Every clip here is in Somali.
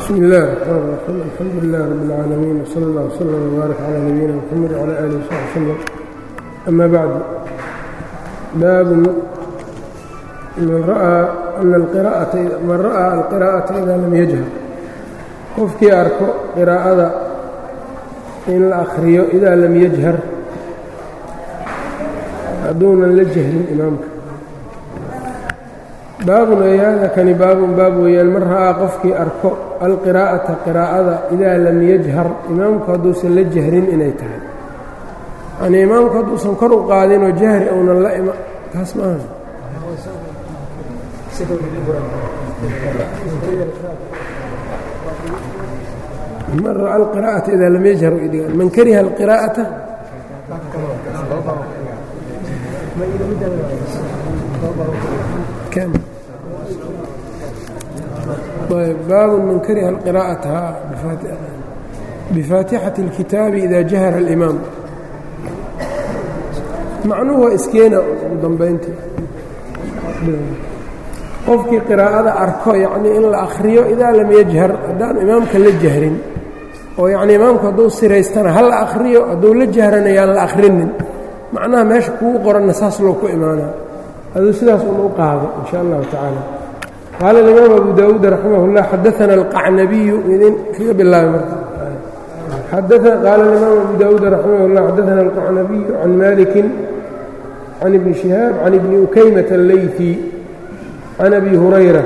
bsmi اllahi الرحmn الرaxيim alxamdu lilah rab اlcaalamiin wslى اllah wslm wbaarak calى nabiyina mxamed wclى alih wsaxbi wslm ama bacdu baabun man ra'aa ana man ra'aa alqira'ata ida lam yajhar qofkii arko qiraa'ada in la akhriyo idaa lam yajhar hadduunan la jahrin imaamka baabun eeyaada kani baabun baab weeyaan man ra'aa qofkii arko alqiraa'ata qiraa'ada idaa lam yajhar imaamku hadduusan la jahrin inay tahay yanii imaamku hadduusan kor u qaadinoo jahri ounan la ima taas maaha man ra'aa alqiraa'ata idaa lam yajhar man kariha alqiraa'ata baabun man kariha alqiraa'ata bifaatixati اlkitaabi ida jahara اlimaam macnuhu waa iskeena ugu dambayntii qofkii qiraa'ada arko yacnii in la akhriyo idaa lam yajhar haddaan imaamka la jahrin oo yacnii imaamku hadduu siraystana ha la akhriyo hadduu la jahrana yaan la akhrinin macnaha meesha kugu qoranna saas loo ku imaanaa aduu sidaas un u qaado in sha allahu tacaala qaala alimaam abu daawuud raximah اllah xadaana alqacnabiyu idin kaga bilaabay marka qaala alimaam abu daawuud raximah اllah xadaana alqacnabiyu can malikin can ibni shihaab can ibni ukaymata alleyfi can abi hurayra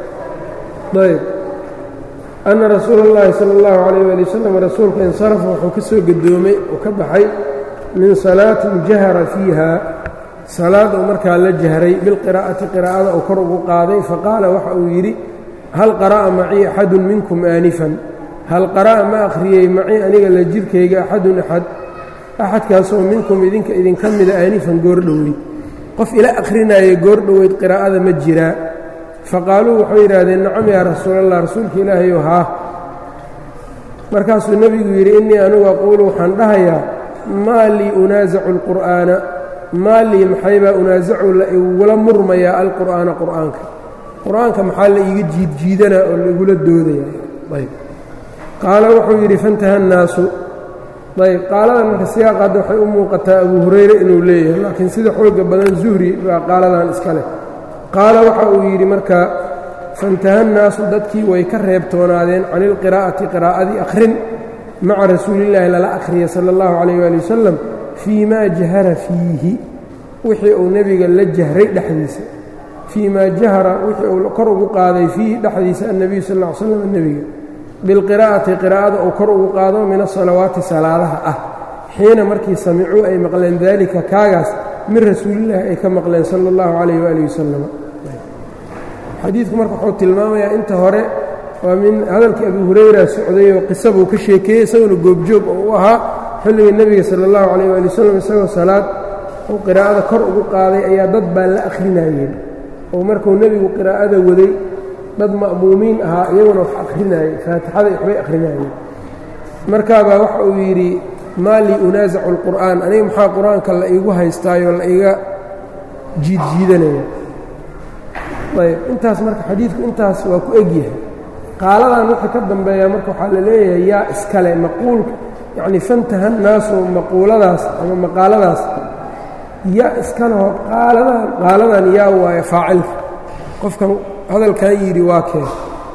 ayb ana rasuula اllahi salى اllahu alayh ali wasalam rasuulka insarafa wuxuu ka soo gadoomay oo ka baxay min salaatin jahara fiiha salaad uu markaa la jahray bilqiraa'ati qiraa'ada uu kor ugu qaaday faqaala waxa uu yidhi hal qara'a macii axadun minkum aanifan hal qara'a ma akhriyey macii aniga la jirkayga axadun axad axadkaasoo minkum idinka idinka mida aanifan goordhoweyd qof ila akhrinaaye goordhoweyd qiraa'ada ma jiraa faqaaluu waxay yidhaahdeen nacam yaa rasuulallah rasuulka ilaahayow haa markaasuu nebigu yidhi innii anigu aquulu waxaan dhahayaa maa lii unaasacu alqur'aana maa lii maxaybaa unaasacu la igula murmayaa alqur'aana qur'aanka qur'aanka maxaa la iiga jiidjiidanaa oo laigula doodaya ayb qaala wuxuu yidhi fantaha annaasu ayb qaaladan marka siyaaqaadda waxay u muuqataa abu hurayre inuu leeyahay laakiin sida xooga badan zuhri baa qaaladan iska leh qaala waxa uu yidhi marka fantaha annaasu dadkii way ka reebtoonaadeen can ilqiraa'ati qiraa'adii akhrin maca rasuulillaahi lala akhriya sala allahu calayh waali wasalam fii maa jahara fiihi wixii uu nebiga la jahray dhexdiisa fii maa jahara wixii uu kor ugu qaaday fiihi dhexdiisa annebiyu sal ll ly slam nebiga bilqiraa'ati qiraa'ada uu kor ugu qaado min asalawaati salaadaha ah xiina markii samicuu ay maqleen daalika kaagaas min rasuulillaahi ay ka maqleen sala allahu calayh waaalih wasalam xadiidku marka wuxuu tilmaamayaa inta hore waa min hadalkii abu hurayra socday oo qisa buu ka sheekeeyey isaguna goobjoog oo u ahaa xilligii nebiga sala allahu calayh waali wasalam isagoo salaad uu qiraa'ada kor ugu qaaday ayaa dad baa la akhrinayeen oo markuu nebigu qiraa'ada waday dad ma'muumiin ahaa iyaguna wax akhrinayey faatixada waxbay akhrinayeen markaabaa waxa uu yidhi maa lii unaasacu alqur'aan aniga maxaa qur-aanka la iigu haystaayoo la iga jiidjiidanaya ayb intaas marka xadiidku intaas waa ku egyahay qaaladan wixii ka dambeeya marka waxaa la leeyahay yaa iskale maquulka yacni fantaha naasu maquuladaas ama maqaaladaas yaa iskaleho qaaladan qaaladan yaa waayo faacilka qofkan hadalkan yidhi waa keen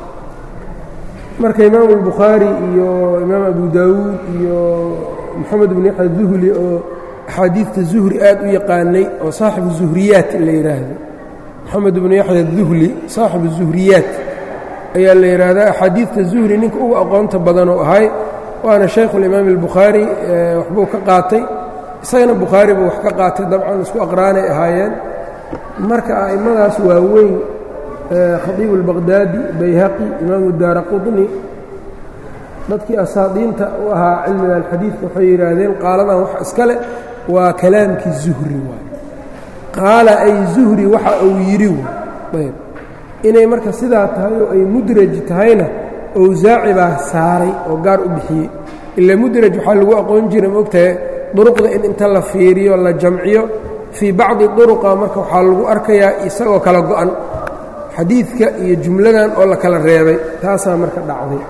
marka imaamu albukhaari iyo imaam abu daawuud iyo moxamed bn yaxya duhli oo axaadiidta zuhri aad u yaqaanay oo saaxibu zuhriyaat la yidhaahdo moxamed bnu yaxya duhli saaxibu zuhriyaat ayaa la yidhaahdaa axaadiidta zuhri ninka ugu aqoonta badanoo ahay waana shaykhulimaam albukhaari waxbuu ka qaatay isagana bukhaari buu wax ka qaatay dabcan isku aqraanay ahaayeen marka a'immadaas waa weyn khadiibu albaqhdaadi bayhaqi imaamu daara qutni dadkii asaadiinta u ahaa cilmiga alxadiidka waxay yidhaahdeen qaaladan wax iska leh waa kalaamkii zuhri waay qaala ay zuhri waxa uu yidhi ayb inay marka sidaa tahay oo ay mudraj tahayna owsaaci baa saaray oo gaar u bixiyey ila mudraj waxaa lagu aqoon jira maogtahay duruqda in inta la fiiriyo la jamciyo fii bacdi duruqa marka waxaa lagu arkayaa isagoo kala go'an xadiidka iyo jumladan oo la kala reebay taasaa marka dhacday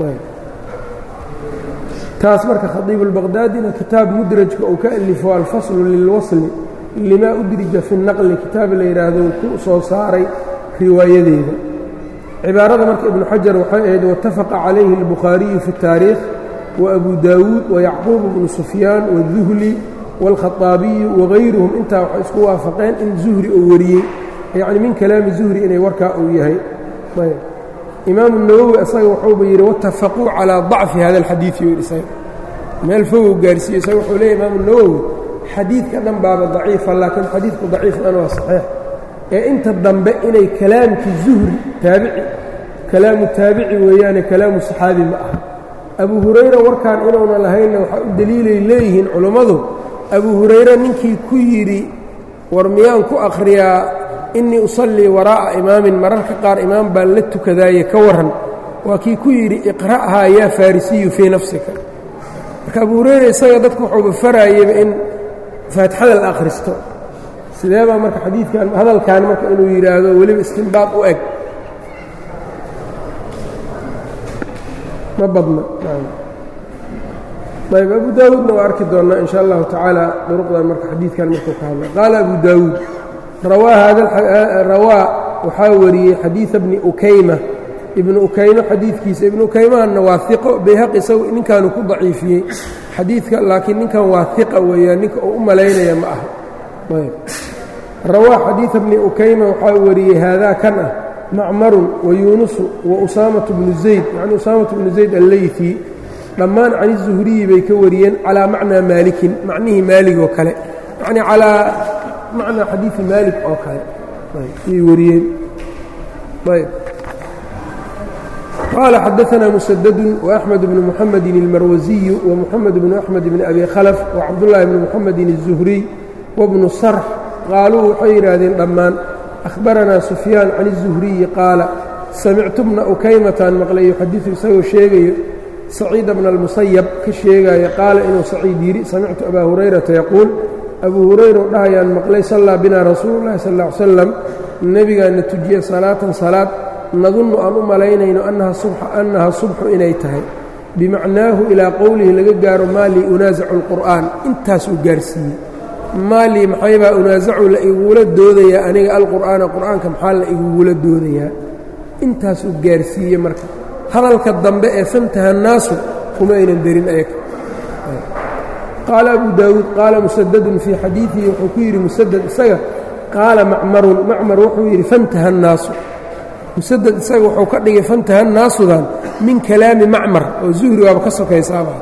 taas marka khadiib اlbaqdaadina kitaab mudrajka uu ka alifo alfaslu lilwasli limaa udrija fi naqli kitaab la yidhaahdo uu ku soo saaray riwaayadeeda cibaarada marka ibnu xajar waxay ahayd waاtafaqa calayhi اlbukhaariyu fi اtaariikh وأbu dawuud وyacquub bnu sufyaan wالduhli wاlkhaطaabiyu wagayruhum intaa waxay isku waafaqeen in zuhri uu wariyey yacni min kalaami zuhri inay warkaa uu yahay imaamu nawowi isaga wuxuuba yidhi watafaquu calىa ضacfi hada اlxadiiث yuu yidhi isaga meel fogow gaarsiiyo isaga wuxuu leeyay imaamu nawowi xadiidka dhan baaba daciifa laakiin xadiidku daciif dhan waa saxiix ee inta dambe inay kalaamkii zuhri taabici kalaamu taabici weeyaane kalaamu saxaabi ma aha abu hurayra warkaan inuuna lahaynna waxaa u deliilay leeyihiin culummadu abu hurayre ninkii ku yidhi war miyaan ku akhriyaa innii usallii waraa'a imaamin mararka qaar imaam baan la tukadaaye ka warran waa kii ku yidhi iqra'haa yaa farisiyu fii nafsika marka abu hurayra isaga dadku wuxuuba faraayeyba in faatixada la akhristo sidee baa marka xadiidkan hadalkan marka inuu yidhaahdo weliba istinbaad u eg ma badna ayb abu daawuudna waa arki doonnaa in sha allahu tacaala duruqdan marka xadiidkan markuu ka hadla qaala abu daawuud rawaa waxaa wariyey xadiida bni ukayma ibnu ukaymo xadiidkiisa ibnu ukaymahanna waa iqo bayhaq isagu ninkaanu ku daciifiyey xadiidka laakiin ninkan waa iqa weeyaan ninka uu u malaynaya ma aha rawaa xadiida bni ukayma waxaa wariyey haadaa kan ah macmarun wa yuunusu wa usaamatu bnu zayd yacni usaamatu bnu zayd alleyfi dhammaan cani zuhriyi bay ka wariyeen calaa macnaa maalikin macnihii maalig oo kale yacnii calaa macnaa xadiidi maalik oo kale ayay wariyeen ayb qaala xadaanaa musadadun وaأxmed bnu muxamedin اlmarwasiyu وmuxamed bnu axmed bni abi khalf وcabdullaahi bni muxamedin الzuhriy wabnu sarx qaaluu waxay yidhaahdeen dhammaan أhbaranaa sufyaan can الzuhriyi qaala samictu bna ukaymataan maqlay yuxadiثu isagoo sheegayo saciida bna اlmusayab ka sheegaya qaala inuu saciid yidhi samictu abaa hurayrata yaquul abuu hurayra dhahayaan maqlay sallaa binaa rasuulu llahi sal ll ly slam nebigaana tujiye salaatan salaad nadunnu aan u malaynayno annaha subxu inay tahay bimacnaahu ilaa qowlihi laga gaaro maa lii unaasacu اlqur'aan intaasuu gaarsiiyey maa lii maxaybaa unaasacu la igugula doodayaa aniga alqur'aana qur'aanka maxaa la igugula doodayaa intaasuu gaarsiiye marka hadalka dambe ee fantaha naasu kuma aynan derin ayaga qaala abu daawuud qaala musadadun fii xadiidihi wuxuu ku yidhi musadad isaga qaala macmarun macmar wuxuu yidhi fantaha annaasu musadad isaga wuxuu ka dhigay fantaha annaasudan min kalaami macmar oo zuhri waaba ka sokaysaaba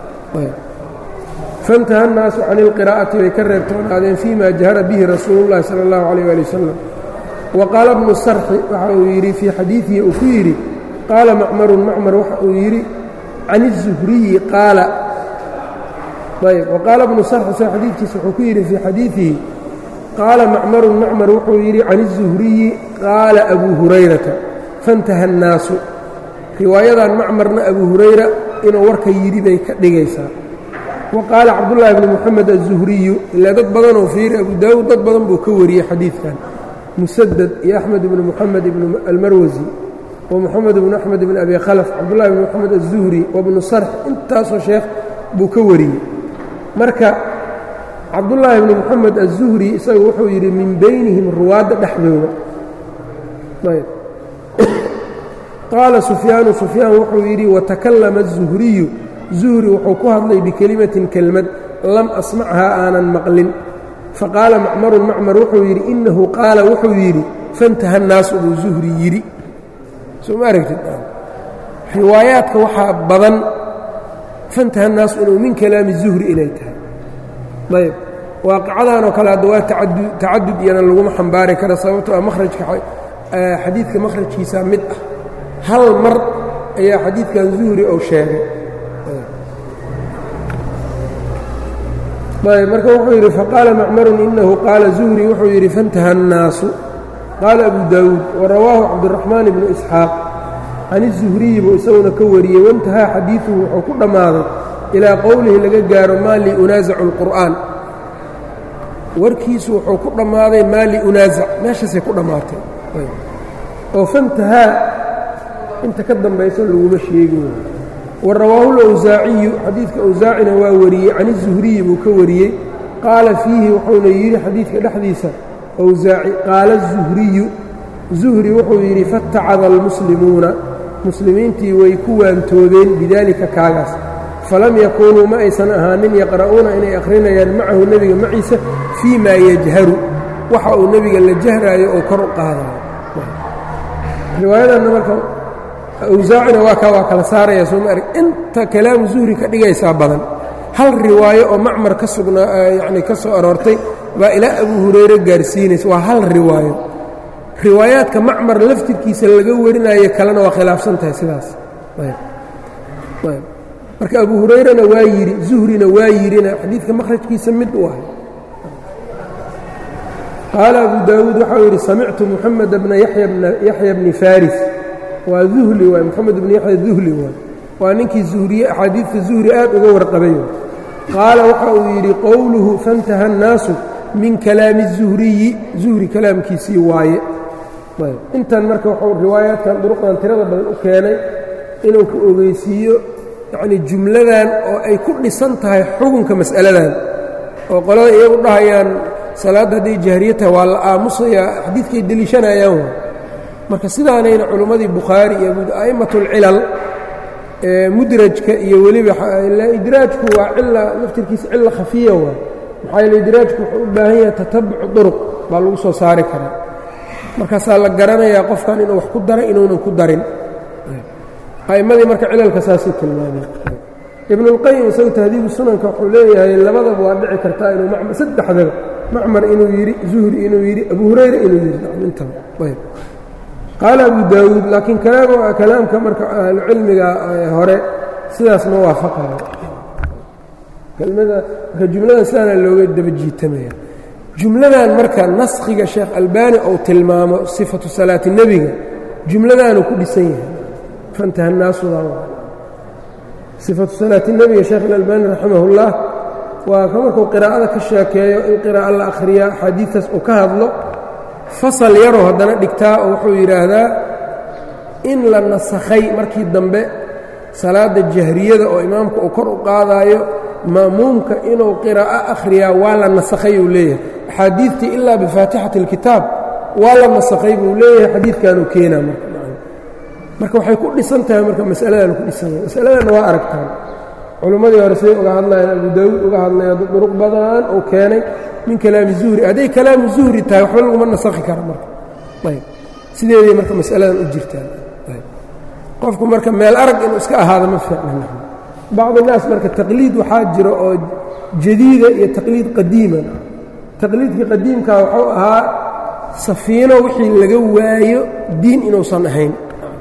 fantaha annaasu can ilqiraa'ati bay ka reebtoonaadeen fii ma jahara bihi rasuulu llahi sala allahu calayh ali wasalam wa qaala bnu sarxi waxa uu yidhi fii xadiidihi uu ku yidhi qaala macmarun macmar waxa uu yidhi can الzuhriyi qaala ayb waqaala bnu sarxi sa xadiidkiisa wuxuu ku yidhi fii xadiidihi qaala macmarun macmar wuxuu yidhi can الzuhriyi qaala abuu hurayrata fantaha الnaasu riwaayadan macmarna abu hurayra inuu warka yidhi bay ka dhigaysaa wa qaala cabdullaahi bni moxamed aلzuhriyu ilaa dad badanoo fiiri abu daawuud dad badan buu ka wariyey xadiidkan musadad iyo axmed ibnu moxamed ibnu almarwasi ومحamed بن أحmed بن أbي khلف cabdاللahi بن محamed الزuهري وبن صرح intaasoo sheekh buu ka wariyey marka cabdاللahi بن محamed الزuهري isaga wuxuu yidhi min baynihim ruwaadda dhexdooda qaala سufyaanu سufyaan wuxuu yidhi وتakalama الزuهriyu زuهri wuxuu ku hadlay bikelimaةi kelmad lam asmachaa aanan maqlin faqaala macmaru macmar wuxuu yidhi inahu qaala wuxuu yidhi fantaha الnaasu buu زuهri yidhi soo ma aragtid riwaayaadka waxaa badan fantaha naasu inuu min kalaami zuhri inay tahay ayb waaqacadan oo kale hadda waa tacadud iyana laguma xambaari kara sababto a marajka xadiidka makhrajkiisa mid ah hal mar ayaa xadiidkan zuhri ou sheegay ayb marka wuxuu yidhi faqaala macmarun inahu qaala zuhri wuxuu yidhi fantaha الnaasu qaala abu daawuud warawaahu cabdiraxmaan ibnu isxaaq can izuhriyi buu isaguna ka wariyey waintahaa xadiiduhu wuxuu ku dhammaaday ilaa qowlihi laga gaaro maa lii unaasacu اlqur'aan warkiisu wuxuu ku dhammaaday maa lii unaasac meeshaasay ku dhammaatay oo fantahaa inta ka dambayso laguma sheegin wa rawaahu lawsaaciyu xadiidka awsaacina waa wariyey can izuhriyi buu ka wariyey qaala fiihi wuxuuna yidhi xadiidka dhexdiisa awsaaci qaala zuhriyu zuhri wuxuu yidhi fatacada almuslimuuna muslimiintii way ku waantoobeen bidaalika kaagaas falam yakuunuu ma aysan ahaanin yaqra'uuna inay akhrinayaan macahu nebiga maciisa fii maa yajharu waxa uu nebiga la jahraayo oo kor u qaadayo riwaayadanna marka awsaacina waa ka waa kala saaraya sooma arg inta kalaamu zuhri ka dhigaysaa badan hal riwaayo oo macmar ka sugnaa yacni ka soo aroortay baa ilaa abuu hurayre gaarsiinaysa waa hal riwaayo riwaayaadka macmar laftirkiisa laga warinayo kalena waa khilaafsan tahay sidaas marka abu hurayrana waa yidhi zuhrina waa yidhina xadiidka makhrajkiisa mid u ahay qaala abu daawuud waxau yidhi samictu muxamed bna yaxya bni faris waa duhli waay moxamed bni yaxya duhli waay waa ninkii zuhriye axaadiidta zuhri aad uga warqabay qaala waxa uu yidhi qowluhu fantaha annaasu min kalaami zuhriyi zuhri kalaamkiisii waaye intan marka wuxuu riwaayaadkan duruqdan tirada badan u keenay inuu ku ogeysiiyo yacnii jumladan oo ay ku dhisan tahay xukunka mas'aladan oo qolada iyagu dhahayaan salaadda hadday jahriye tahay waa la aamusayaa xadiidkay deliishanayaan wa marka sidaanayna culimmadii bukhaari iyo a'immatulcilal mudrajka iyo weliba idraajku waa cila laftirkiisa cilla khafiya waa maxaa yeele idraajku wuxuu u baahan yahay tatabucu duruq baa lagu soo saari karaa markaasaa la garanayaa qofkan inuu wax ku daray inuunan ku darin a'immadii marka cilalka saasay tilmaameen ibnuulqayim isagu tahdiibu sunanka wuxuu leeyahay labadaba waa dhici kartaa inuu macmar saddexdaba macmar inuu yidhi zuhri inuu yidhi abu hurayra inuu yidhi intaba ayb qaala abu daawuud laakiin kalaamka marka ahlucilmiga hore sidaas ma waafaqayo kelmada marka jumladan sidaana looga daba jiitamaya jumladan marka naskhiga sheekh albaani ou tilmaamo sifatu salaati nebiga jumladaanuu ku dhisan yahay fantaha naasudan sifatu salaati nebiga sheekh alalbaani raximah ullah waa ka markuu qiraa'ada ka sheekeeyo in qiraa'a la akhriyaa axaadiistaas uu ka hadlo fasal yaroo haddana dhigtaa oo wuxuu yidhaahdaa in la nasakhay markii dambe salaadda jahriyada oo imaamka uu kor u qaadaayo ma'muumka inuu qiraa'o akhriyaa waa la nasakhay uu leeyahay axaadiidtii ilaa bifaatixati اlkitaab waa la nasakhay buu leeyahay xadiidkanuu keenaa marka marka waxay ku dhisan tahay marka masaladan ku dhisan yahay masaladanna waa aragtaan culimmadii hore siday uga hadlayaan abu daawuud uga hadlaya duruq badan uu keenay min kalaami zuhri hadday kalaamu zuhri tahay waxba laguma nasakhi kara marka ayb sideeday marka masaladan u jirtaan ayb qofku marka meel arag inuu iska ahaado ma fiicna bacd الnaas marka taqliid waxaa jira oo jadiida iyo taqliid qadiima taqliidkii qadiimkaa wuxuu ahaa safiino wixii laga waayo diin inuusan ahayn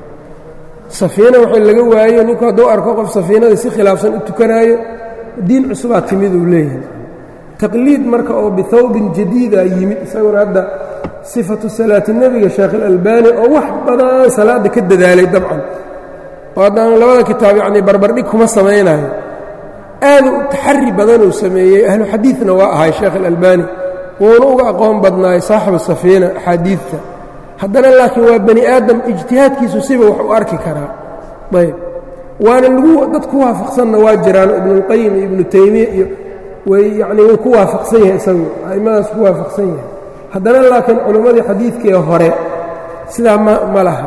safiino wixii laga waayo ninku hadduu arko qof safiinada si khilaafsan u tukanaayo diin cusubaa timid uu leeyahay taqliid marka oo bihawbin jadiida yimid isaguna hadda sifatu salaati nebiga sheekh اlalbani oo wax badan salaadda ka dadaalay dabcan oo haddaan labada kitaab yacnii barbardhig kuma samaynayo aadu taxari badanuu sameeyey ahlu xadiidna waa ahay sheekh alalbani wuuna uga aqoon badnaay saaxibu safiina axaadiidta haddana laakiin waa bani aadam ijtihaadkiisu siba wax u arki karaa ayb waana lagu dad ku waafaqsanna waa jiraan ibnuulqayim iyo ibnu taymiya iyo way yacnii wuu ku waafaqsan yahay isagu a'immadaas ku waafaqsan yahay haddana laakiin culimmadii xadiidkee hore sidaa ma ma laha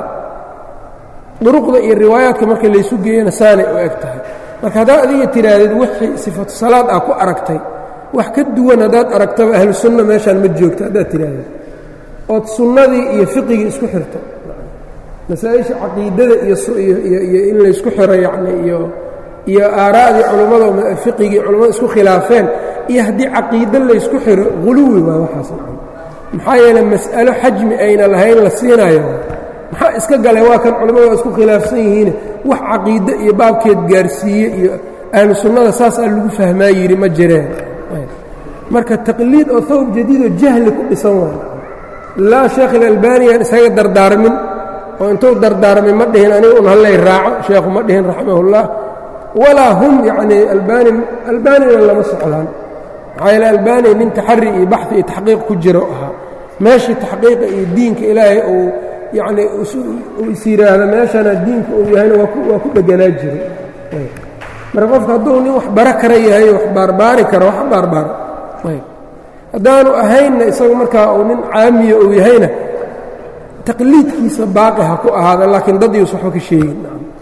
duruqda iyo riwaayaadka marka laysu geeyana saanay u eg tahay marka haddaad adiga tidhaahdid wixii sifatu salaad ah ku aragtay wax ka duwan haddaad aragtaba ahlu sunna meeshaan ma joogto haddaad tidhaahdid ood sunnadii iyo fiqigii isku xirto masaa-isha caqiidada iyoiyo in laysku xiro yacni iyo iyo aaraa'dii culummada fiqigii culummada isku khilaafeen iyo haddii caqiide laysku xiro huluwi waa waxaas maxaa yeeley mas'alo xajmi ayna lahayn la siinayo maxaa iska galay waa kan culimmadu waa isku khilaafsan yihiine wax caqiide iyo baabkeed gaarsiiye iyo ahlu sunnada saasaa lagu fahmaa yidhi ma jireen marka taqliid oo hawb jadiidoo jahli ku dhisan waay laa sheekh ilalbaniyaan isaga dardaarmin oo intuu dardaarmay ma dhihin aniga un hallay raaco sheekhu ma dhihin raximahullah walaa hum yacnii albani albanina lama socdaan maxaa yeele albani nin taxari iyo baxi iyo taxqiiq ku jiro ahaa meeshii taxqiiqa iyo diinka ilaahay uu yacnii uu is yidhaahda meeshana diinka uu yahayna waa ku dheganaa jiray marka qofka hadduu nin wax bara kara yahay wax baarbaari karo wax baarbaaro haddaanu ahaynna isagu markaa uu nin caamiya uu yahayna taqliidkiisa baaqi ha ku ahaada laakiin dad ius waxba ka sheegin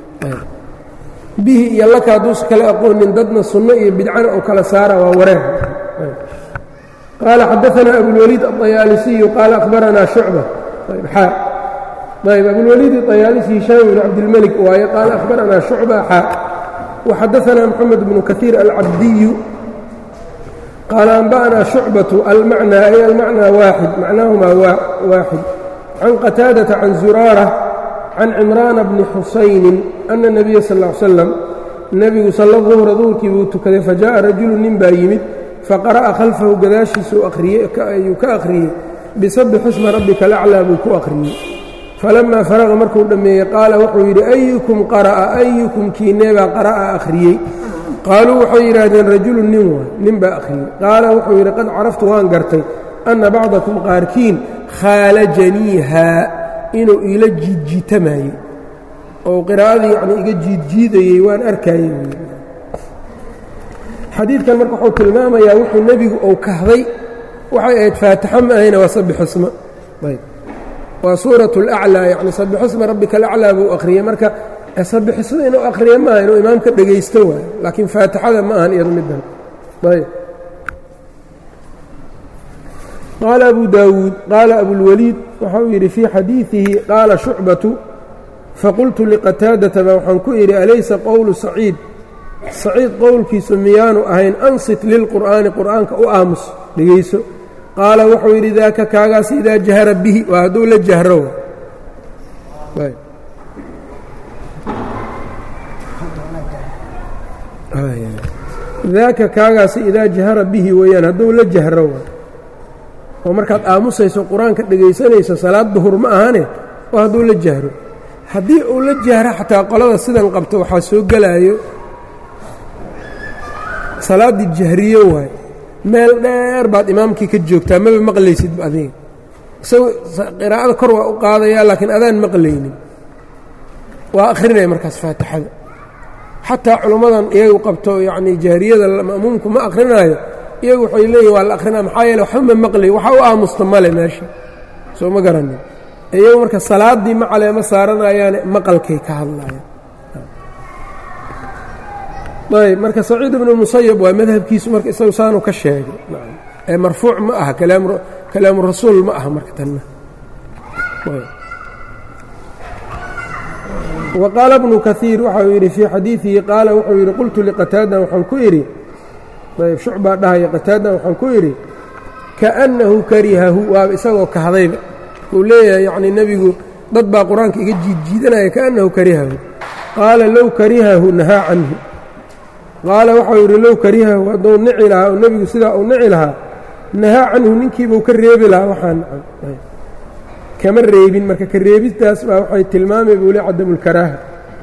bihi iyo laka hadduusa kala aqoonin dadna sunno iyo bidcana uu kala saara waa wareer qaala xadaanaa abulwaliid aطayaalisiyu qaala akhbaranaa shucba xaa ayb abulwaliid aطayaalisi hishaam bn cabdilmelik waaye qaala akhbaranaa shucba xaa وxadaثna mxamed bnu kaثiir alcabdiyu qaala anba'naa shucbaةu almacnى ay almacnى waaxid macnaahumaa waaxid can qataadaةa can zuraarة can cimraana bni xusayni ana الnabiya sal ا slam nebigu salla duhra duhurkii buu tukaday fajaءa rajulu nin baa yimid faqara'a khalfahu gadaashiisu ayuu ka akhriyey bisabix isma rabbika alaclىa buu ku akhriyey falamaa faraqa markuu dhammeeyey qaala wuxuu yidhi ayukum qara'a ayukum kiineebaa qara'a akhriyey qaaluu waxay yidhaahdeen rajulu nin waay nin baa akhriyey qaala wuxuu yidhi qad caraftu waan gartay anna bacdakum qaarkiin khaalajaniihaa inuu iila jiidjiitamayey oo qiraa'adii yacnii iga jiidjiidayey waan arkayey xadiidkan marka wuxuu tilmaamayaa wuxuu nebigu uu kahday waxay ahayd faatixo ma ahayna waa sabixismo ayb waa suuraة اlأclىa yani sabixisma rabbika alaclىa buu akhriyey marka sabixisma inuu akhriya maaha inuu imaamka dhegaysto waayo laakiin faatixada ma ahan iyado middan ayb qaala abu daawuud qaala abulwaliid waxau yidhi fii xadiiثihi qaala shucbaةu faqultu liqataadata ba waxaan ku idhi alaysa qowlu saciid saciid qowlkiisu miyaanu ahayn ansit lilqur'aani qur'aanka u aamus dhegayso qaala wuxuu yidhi daaka kaagaas idaa jahara bihi waa hadduu la jahro daaka kaagaasi idaa jahara bihi weeyaan hadduu la jahro oo markaad aamusayso qur-aanka dhegaysanayso salaad duhur ma ahane waa hadduu la jahro haddii uu la jahro xataa qolada sidan qabto waxaa soo gelaayo salaaddii jahriyo waay meel dheer baad imaamkii ka joogtaa maba maqlaysidba adiga isagu qiraa'ada kor waa u qaadayaa laakiin adaan maqlaynin waa akhrinaya markaas faatixada xataa culummadan iyagu qabto yacnii jahriyada ma'muumku ma akrinaayo iyagu waxay leeyihin waa la akrinaya maxaa yeele waxba ma maqlay waxa u aamusta male meesha soo ma garanin iyagu marka salaaddii ma caleemo saaranayaane maqalkay ka hadlayaan ayb marka saciid ibnu musayab waa madhabkiisu marka isagu saanu ka sheegay ee marfuuc ma aha kalaamu rasuul ma aha marka tanna wa qaala bnu kaiir waxau yidhi fii xadiidihi qaala wuxuu yidhi qultu liqataadan waxaan ku idhi ayb shucbaa dhahaya qataadan waxaan ku idhi kaأnnahu karihahu waaba isagoo kahdayba uu leeyahay yacnii nebigu dad baa qur-aanka iga jiidjiidanaya kaأnnahu karihahu qaala low karihahu nahaa canhu qaala waxau yidhi low karihahu hadduu nici lahaa oo nebigu sidaa uu nici lahaa nahaa canhu ninkiibuu ka reebi lahaa waxaan kama reebin marka ka reebistaas baa waxay tilmaamay buu le cadamulkaraaha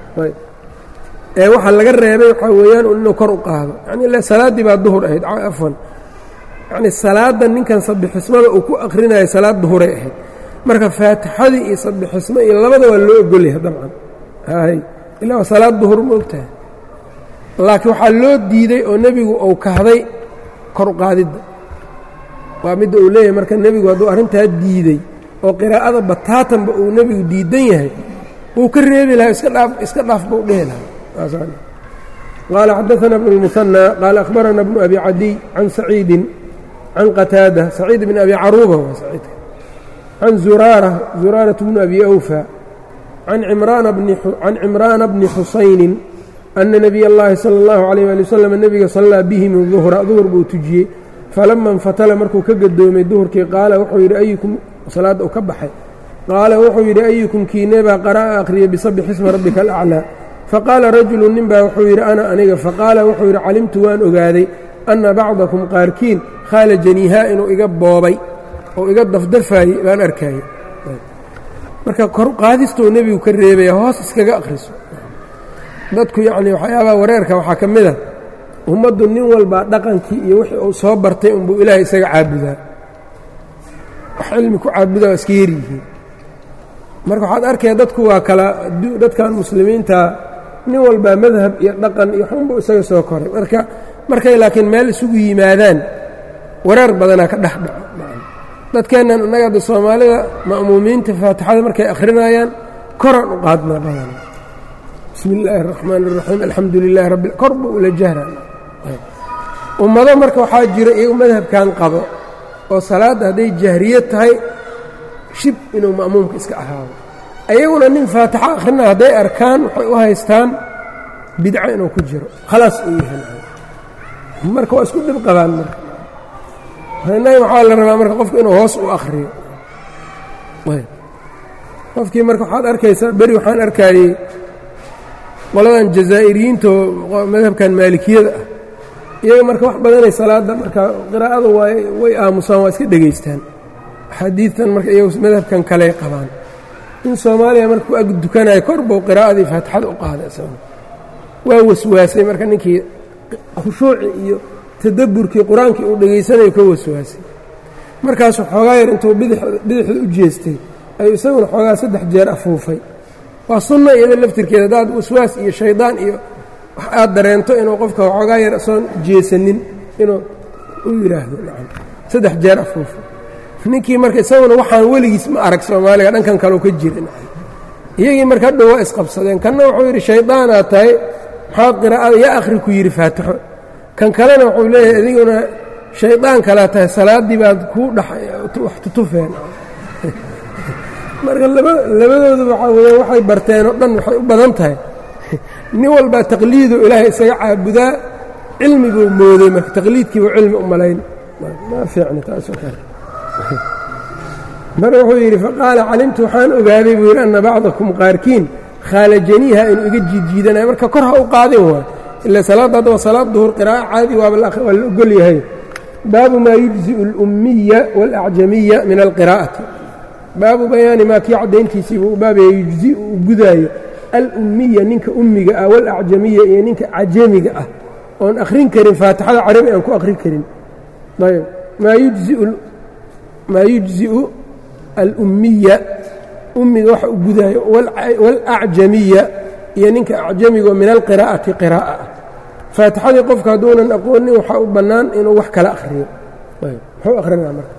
ee waxa laga reebay waxaa weeyaan inuu kor u qaado yacni salaaddii baa duhur ahayd afwan yacni salaadda ninkan sabixismada uu ku akhrinayo salaad duhuray ahayd marka faatixadii iyo sabixismo iyo labada waa loo ogolyahay dabcan hay ilaa waa salaad duhur ma ogtahay laakiin waxaa loo diiday oo nebigu uu kahday kor u qaadidda waa midda uu leeyahay marka nebigu hadduu arrintaa diiday oo qiraa'ada bataatanba uu nebigu diidan yahay wuu ka reebi lahaa iska dhaaf iska dhaaf buu dhehi lahaa qaala xadaثana bnu الmuثanى qaala akhbarana bnu abi cadiy can saciidin can qataada saciid bn abi caruuba waa saciidka can zuraara zuraaraة bnu abi awfa can cimraana bni xusaynin ana nebiy اllahi salى اllahu عalيyه ali waslm nebiga sallaa bihim duhra duhur buu tujiyey falama اnfatala markuu ka gadoomay duhurkii qaala wuxuu yidhi ayukum salaadda u ka baxay qaala wuxuu yidhi ayukum kiinebaa qara'a akhriyay bisabix isma rabbika alaclىa faqaala rajulu nin baa wuxuu yidhi ana aniga faqaala wuxuu yidhi calimtu waan ogaaday anna bacdakum qaarkiin khaalajaniihaa inuu iga boobay oo iga dafdafaayey baan arkaayey marka kor qaadistou nebigu ka reebaya hoos iskaga akhriso dadku yacnii waxyaabaha wareerka waxaa ka mid a ummaddu nin walbaa dhaqankii iyo wixii uu soo bartay unbuu ilaahay isaga caabudaa wax cilmi ku caabudaa waa iska yaryihiin marka waxaad arkaya dadku waa kala dadkan muslimiinta nin walbaa madhab iyo dhaqan iyo xunbu isaga soo koray marka markay laakiin meel isugu yimaadaan wareer badanaa ka dhex dhaco dadkeennan innaga adda soomaalida ma'muumiinta faatixada markay akhrinayaan koraan u qaadnaa badana bismi illaahi araxmaan araxiim alxamdu lilaahi rabbi kor buu ula jahra ummado marka waxaa jira iyagu madhabkan qabo oo salaadda hadday jahriye tahay shib inuu ma'muumka iska ahaado ayaguna nin faatixo akhrina hadday arkaan waxay u haystaan bidco inuu ku jiro khalaas uu yahay marka waa isku dhib qabaan marka innaga waxaa la rabaa marka qofku inuu hoos u akhriyo qofkii marka waxaad arkaysaa beri waxaan arkaayey qoladan jazaa'iriyiinta oo madhabkan maalikiyada ah iyaga marka wax badanay salaadda marka qiraa'ada waa way aamusaan waa iska dhegaystaan axaadiidtan marka iyagu madhabkan kale qabaan in soomaaliya markuu ag dukanayo kor buu qiraa'adii faatixada u qaaday isaguna waa waswaasay marka ninkii khushuuci iyo tadabburkii qur-aankii uu dhegaysanayo ka waswaasay markaasuu xoogaa yar intuu bidixda u jeestay ayuu isaguna xoogaa saddex jeer afuufay waa sunna iyada laftirkeeda haddaad waswaas iyo shaydaan iyo wax aad dareento inuu qofka xoogaa yar soon jeesanin inuu u yidhaahdo saddex jeer afuufay ninkii marka isaguna waxaan weligiis ma arag soomaaliga dhankan kaleu ka jira iyagii marka hadhow waa isqabsadeen kanna wuxuu yidhi shaydaanaad tahay maxaad qiraa'ada yaa akhri ku yidhi faatixo kan kalena wuxuu leeyahay adiguna shaydaan kalaa tahay salaaddii baad kuu dhawax tutufeen marka labadoodu waxaa weya waxay barteen oo dhan waxay u badan tahay nin walbaa taqliidu ilaahay isaga caabudaa cilmi buu mooday marka taqliidkiibuu cilmi u malayn ma fiicna taasoo kale mar wuxuu yidhi faqaala calimtu waxaan ogaaday buu yidhi anna bacdakum qaarkiin khaalajaniiha inuu iga jiidjiidanayo marka kor ha u qaadin waay ila salaadda hadda waa salaad duhur qiraa'a caadi waaba waa la ogol yahay baabu maa yujzi'u alummiya waalacjamiya min alqiraa'ati baabu bayaani maa kii caddayntiisii buu baabaya yujzi'u uu gudaayo alummiya ninka ummiga ah waalacjamiya iyo ninka cajamiga ah oon akhrin karin faatixada carabi aan ku akhrin karin ayb maa yujziu maa yujzi'u alummiya ummiga waxa u gudaayo waalacjamiya iyo ninka acjamigo min alqiraa'ati qiraa'a ah faatixadii qofka hadduunan aqoonin waxaa u bannaan inuu wax kala akhriyo muxuu akhrinaa marka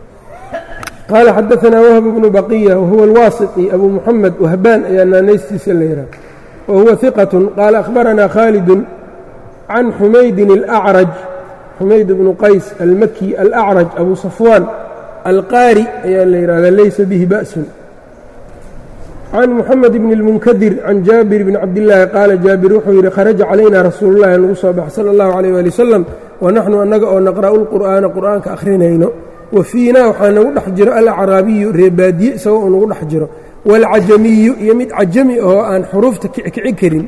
qaala xadaanaa wahb bnu baqiya wahuwa alwaasiطi abu muxamed wahbaan ayaa naanaystiisa la yidhaha wahuwa hiqat qaala akhbaranaa khaalidun can xumaydin alacraj xumayd bnu qays almaki alacraj abu safwaan alqaari ayaa la yidhahdaa laysa bihi ba'sun can muxamed bni اlmunkadir can jaabir bni cabdillaahi qaala jaabir wuxuu yidhi kharaja calayna rasuulullahi nagu soo bax sala allahu calayh waali wasalam wa naxnu annaga oo naqra'u lqur'aana qur'aanka akhrinayno wa fiinaa waxaa nagu dhex jiro alacraabiyu reebaadiye isagoo uu nagu dhex jiro waalcajamiyu iyo mid cajami oo aan xuruufta kici karin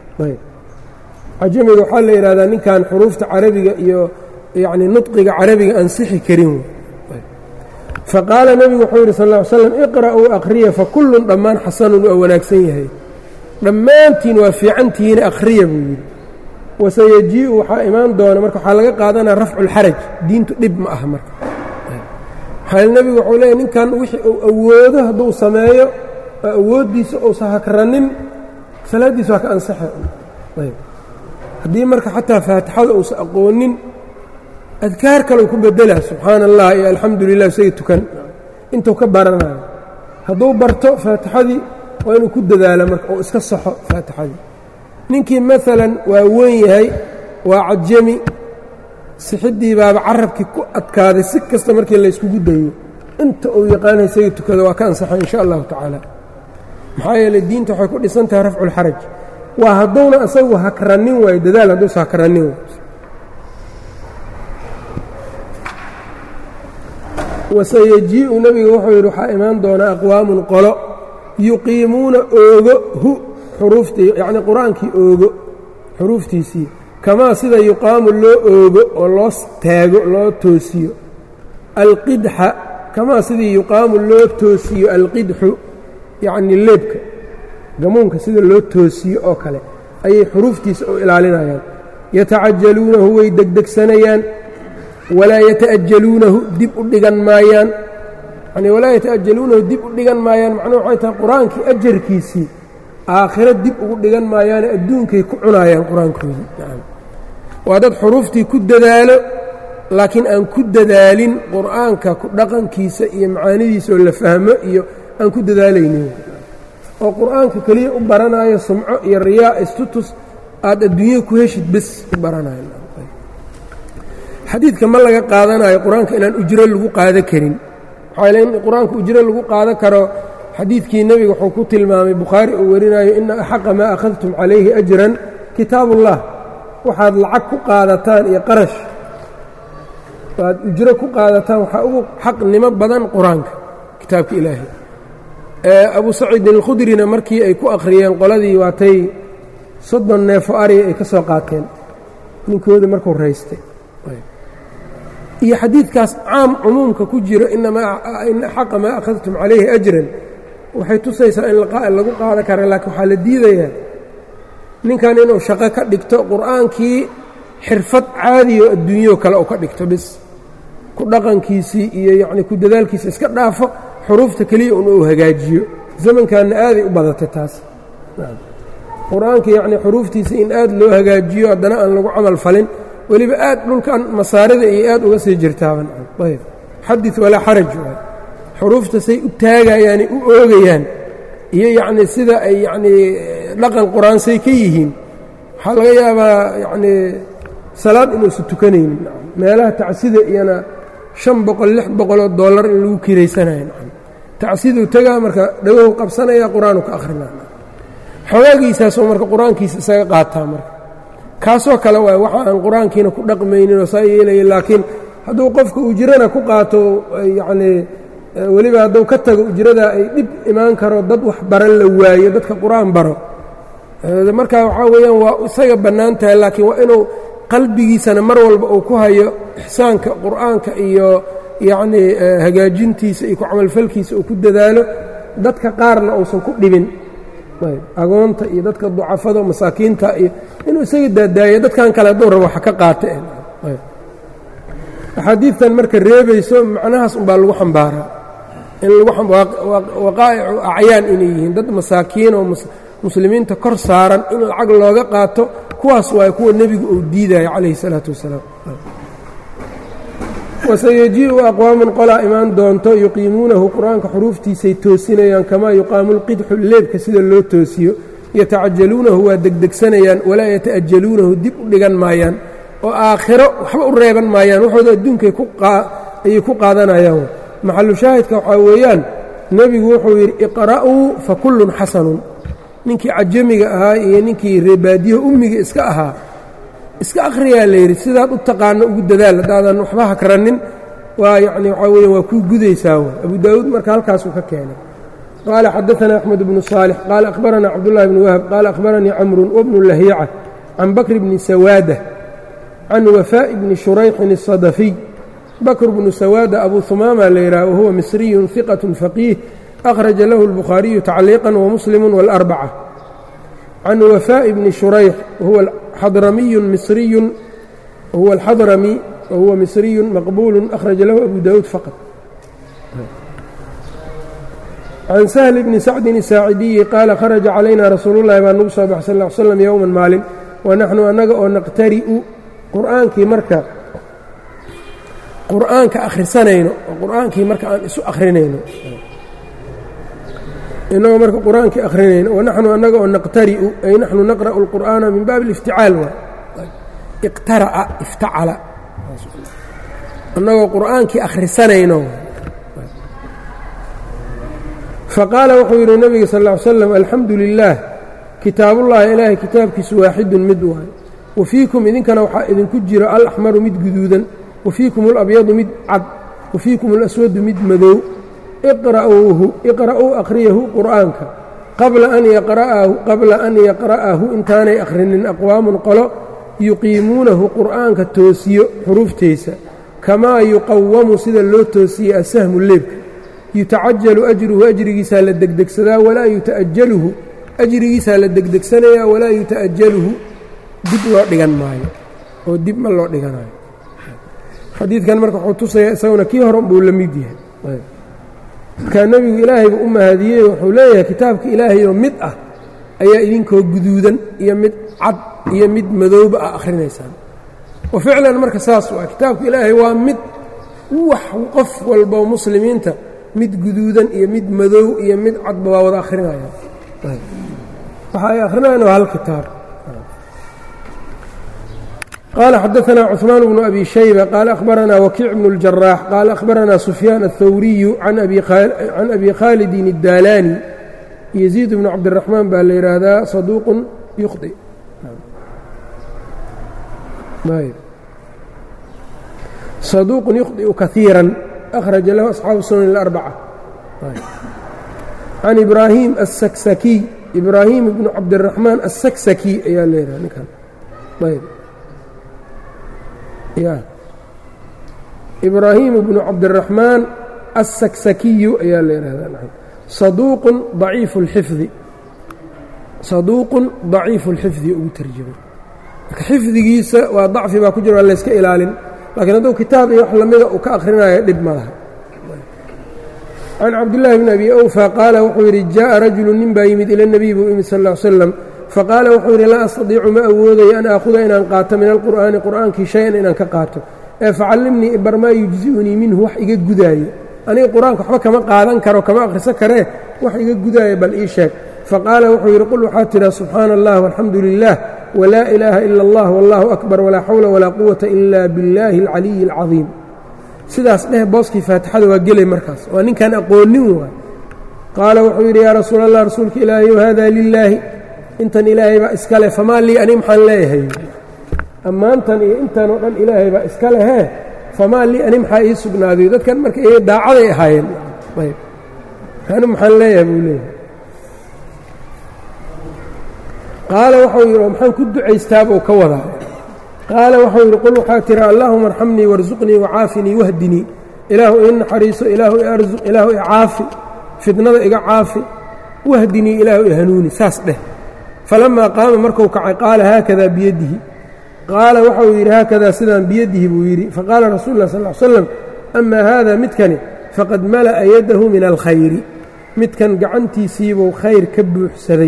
cajamiga waxaa la yidhahdaa ninkan xuruufta carabiga iyo yacni nudqiga carabiga ansixi karin faqaala nebigu wuxuu yidhi sal ll ly slam iqra'uu akhriya fakullun dhammaan xasanun waa wanaagsan yahay dhammaantiin waa fiicantihiina akhriya buu yidhi wasayajii'u waxaa imaan doona marka waxaa laga qaadanaya rafculxaraj diintu dhib ma aha marka maxaa nebigu wuxuu leeyahy ninkan wixii uu awoodo hadduu sameeyo oo awooddiisa uusa hakranin salaaddiisa waa ka ansaxa haddii marka xataa faatixada uusa aqoonin adkaar kaleu ku bedelaa subxaana allah iyo alxamdu lilah isaga tukan intuu ka baranayo hadduu barto faatixadii waa inuu ku dadaalo marka oo iska saxo faatixadii ninkii maalan waa weyn yahay waa cajami sixiddii baaba carabkii ku adkaaday si kasta markii layskugu dayo inta uu yaqaana isaga tukado waa ka ansaxa insha allahu tacaala maxaa yeeley diinta waxay ku dhisan tahay rafculxaraj waa hadduuna asagu hakranin waayo dadaal hadduusa hakranin waayo wasayajii'u nebiga wuxuu yidhi waxaa imaan doonaa aqwaamun qolo yuqiimuuna oogo hu xuruuftii yacnii qur-aankii oogo xuruuftiisii kamaa sida yuqaamu loo oogo oo loo taago loo toosiyo alqidxa kamaa sidii yuqaamu loo toosiyo alqidxu yacnii leebka gamuunka sida loo toosiyo oo kale ayay xuruuftiisa u ilaalinayaan yatacajaluunahu way degdegsanayaan walaa yata'ajaluunahu dib u dhigan maayaan yani walaa yata'ajaluunahu dib u dhigan maayaan macnuhu waxay tahay qur-aankii ajarkiisii aakhiro dib ugu dhigan maayaane adduunkay ku cunaayaan qur-aankoodii waa dad xuruuftii ku dadaalo laakiin aan ku dadaalin qur'aanka ku dhaqankiisa iyo macaanidiisa oo la fahmo iyo aan ku dadaalaynin oo qur'aanka keliya u baranayo sumco iyo riyaa istutus aad adduunyo ku heshid bes u baranayo xadiidka ma laga qaadanayo qur-aanka inaan ujro lagu qaada karin waxaa in qur-aanka ujro lagu qaadan karo xadiidkii nebiga wuxuu ku tilmaamay bukhaari uu warinayo ina axaqa maa akhadtum calayhi ajran kitaabullah waxaad lacag ku qaadataan iyo qarash aad ujro ku qaadataan waxaa ugu xaqnimo badan qur-aanka kitaabka ilaahay abu saciidin alkhudrina markii ay ku akhriyeen qoladii waatay soddon neefo ariga ay ka soo qaateen ninkooda markuu raystay iyo xadiidkaas caam cumuumka ku jiro ina xaqa maa akhadtum calayhi ajran waxay tusaysaa in lagu qaada kara laakiin waxaa la diidayaa ninkan inuu shaqo ka dhigto qur'aankii xirfad caadiyo adduunyao kale u ka dhigto bis ku dhaqankiisii iyo yacni ku dadaalkiisa iska dhaafo xuruufta keliya un uu hagaajiyo zamankanna aaday u badatay taas qur-aanka yacnii xuruuftiisa in aad loo hagaajiyo haddana aan lagu camal falin weliba aad dhulkan masaarida iyo aad uga sii jirtaaban ayb xadid walaa xaraj waay xuruufta say u taagayaanay u oogayaan iyo yacnii sida ay yacnii dhaqan qur-aan say ka yihiin waxaa laga yaabaa yacnii salaad inuusan tukanaynin meelaha tacsida iyana shan boqol lix boqoloo dollar in lagu kiraysanayo tacsiduu tegaa marka dhagow qabsanaya qur-aanu ka akhrina xogaagiisaasoo marka qur-aankiisa isaga qaataa marka kaasoo kale waay waxa aan qur-aankiina ku dhaqmaynin oo saa yeelaya laakiin hadduu qofka ujrana ku qaato yacnii weliba hadduu ka tago ujrada ay dhib imaan karo dad wax baran la waayo dadka qur-aan baro marka waxaa weeyaan waa isaga bannaan tahay laakiin waa inuu qalbigiisana mar walba uu ku hayo ixsaanka qur'aanka iyo yacnii hagaajintiisa iyo ku camalfalkiisa uu ku dadaalo dadka qaarna uusan ku dhibin agoonta iyo dadka ducafada masaakiinta iyo inuu isaga daadaayo dadkan kale hadduu rabo wax ka qaata axaadiidtan marka reebayso macnahaas unbaa lagu xambaaraa in waqaa'icu acyaan inay yihiin dad masaakiin oo muslimiinta kor saaran in lacag looga qaato kuwaas waay kuwa nebigu uu diidayo calayhi salaatu wasalaam wasayejii'u aqwaamun qolaa imaan doonto yuqiimuunahu qur-aanka xuruuftiisay toosinayaan kamaa yuqaamu lqidxu leebka sida loo toosiyo yatacajaluunahu waa degdegsanayaan walaa yata'ajaluunahu dib u dhigan maayaan oo aakhiro waxba u reeban maayaan waxooda adduunkay ayay ku qaadanayaan maxalu shaahidka waxaa weeyaan nebigu wuxuu yidhi iqra'uu fa kullun xasanun ninkii cajamiga ahaa iyo ninkii reebaadiyaha ummiga iska ahaa iska akhriyaa la yidhi sidaad u taqaano ugu dadaal haddaadan waxba hakranin waa yacni waxaa weya waa kuu gudaysaa w abu daawuud marka halkaasuu ka keenay qaala xadaثana axmed bnu صaalix qaala akhbarana cabdullahi bni wahab qaala akhbaranii camrun wbnu lahiica can bakr bni sawaada can wafaaءi bni shurayxin الصadafiy bakr bnu sawaada abu humaama la yidhaha wahuwa misriyun hiqaة faqiih akhraja lahu اlbukhaariyu tacliiqa wamuslimu wاlarbacة can wafaaءi bni shurayx wahuwa xadramiyu misriyu wahuwa alxadrami wahuwa misriyu maqbuulu akhraja lahu abu daawuud faqad can sahli bni sacdin isaacidiyi qaala kharaja calayna rasuulu llahi baa nagu soo baxay sal l slam yowman maalin wa naxnu annaga oo naqtari'u qur'aankii marka qur'aanka akhrisanayno oo qur'aankii marka aan isu akhrinayno inagoo marka qur-aankii akhrinayno wanaxnu annaga oo naqtari'u ay naxnu naqra'u اlqur'aana min baabi اlifticaal waay iqtara'a iftacala annagoo qur'aankii akhrisanayno faqaala wuxuu yidhi nebiga sal ll ly slam alxamdu lilaah kitaabullahi ilaahay kitaabkiisu waaxidun mid waay wa fiikum idinkana waxaa idinku jiro alaxmaru mid guduudan wa fiikum alabyadu mid cad wa fiikum alaswadu mid madow iqra'uuhu iqra'uu akhriyahu qur'aanka qabla an yaqra'ahu qabla an yaqra'ahu intaanay akhrinin aqwaamun qolo yuqiimuunahu qur'aanka toosiyo xuruuftaysa kamaa yuqawamu sida loo toosiye asahmu leebka yutacajalu ajruhu ajrigiisaa la degdegsadaa walaa yuta'ajaluhu ajrigiisaa la degdegsanayaa walaa yuta'ajaluhu dib loo dhigan maayo oo dib ma loo dhiganayo xadiidkan marka wuxuu tusayaa isaguna kii hore buu la mid yahay markaa nebigu ilaahayba u mahadiyey wuxuu leeyahay kitaabka ilaahay oo mid ah ayaa idinkoo guduudan iyo mid cad iyo mid madooba ah akhrinaysaan wa ficlan marka saas waa kitaabka ilaahay waa mid wax qof walbo muslimiinta mid guduudan iyo mid madow iyo mid cadba waa wada akhrinayaan waxa ay akhrinayan waa hal kitaab قال xdثna cثmaan بن أbي شhيبة qال أخبرnا وkيع بن الجراح qال أخبرnا سفyان الثوري عن أbي khالد الdاlاني يزيد بن cabدالرحمن baa la yihahdaa صدوq يخطئ صدوq يخطئ كثيirا أخرج lh أصحاaب السنن الأربعة عن إبراهيم السكسكي إبراهيم بن cabدالرحمن السكسكي ayaa l yh nkan ya ibraahiim bnu cabdiraxmaan asaksakiyu ayaa la yihahdaa saduuqun daciifu اlxifdi saduuqun daciifu اlxifdi ugu tarjamay marka xifdigiisa waa dacfi baa ku jira waa layska ilaalin laakiin hadduu kitaab iyo wax lamida uu ka akhrinayo dhib ma laha can cabdillaahi bni abi awfa qaala wuxuu yidhi jaءa rajulu nin baa yimid ila اnebiy buu yimid sal ا l slam faqaala wuxuu yidhi laa astadiicu ma awoodayo an aakhuda inaan qaato min alqur'aani qur'aankii shay-an inaan ka qaato ee facallimnii ibar maa yujzi'unii minhu wax iga gudaayo aniga qur-aanka waxba kama qaadan karo kama akhrisan karee wax iga gudaayo bal ii sheeg faqaala wuxuu yidhi qul waxaad tidhaa subxaana allah walxamdu lilah walaa ilaaha ila allah wallahu akbar walaa xawla walaa quwata ila biاllaahi alcaliyi alcadiim sidaas dheh booskii faatixada waa gelay markaas waa ninkaan aqoonin waay qaala wuxuu yidhi yaa rasuul allah rasuulka ilaahayow hada lilaahi intan ilaahay baa iska leh famaa lii ani maxaan leeyahay ammaantan iyo intan oo dhan ilaahay baa iska lehee famaa lii ani maxaa ii sugnaadayo dadkan marka iyaga daacaday ahaayeen ayb ani maxaan leeyahay buu leeyahay qaala waxau yidhi maxaan ku ducaystaabuu ka wadaa qaala waxau yidhi qul waxaa tira allaahuma arxamnii warsuqnii wacaafinii wahdinii ilaahu ii naxariiso ilaahu i arsuq ilaahu i caafi fidnada iga caafi wahdinii ilaahu i hanuuni saas dheh falamaa qaama marku kacay qaala haakadaa biyadihi qaala waxau yidhi haakadaa sidaan biyadihi buu yidhi faqaala rasuulu lah sal l slam amaa haada midkani faqad mala'a yadahu min alkhayri midkan gacantiisiibuu khayr ka buuxsaday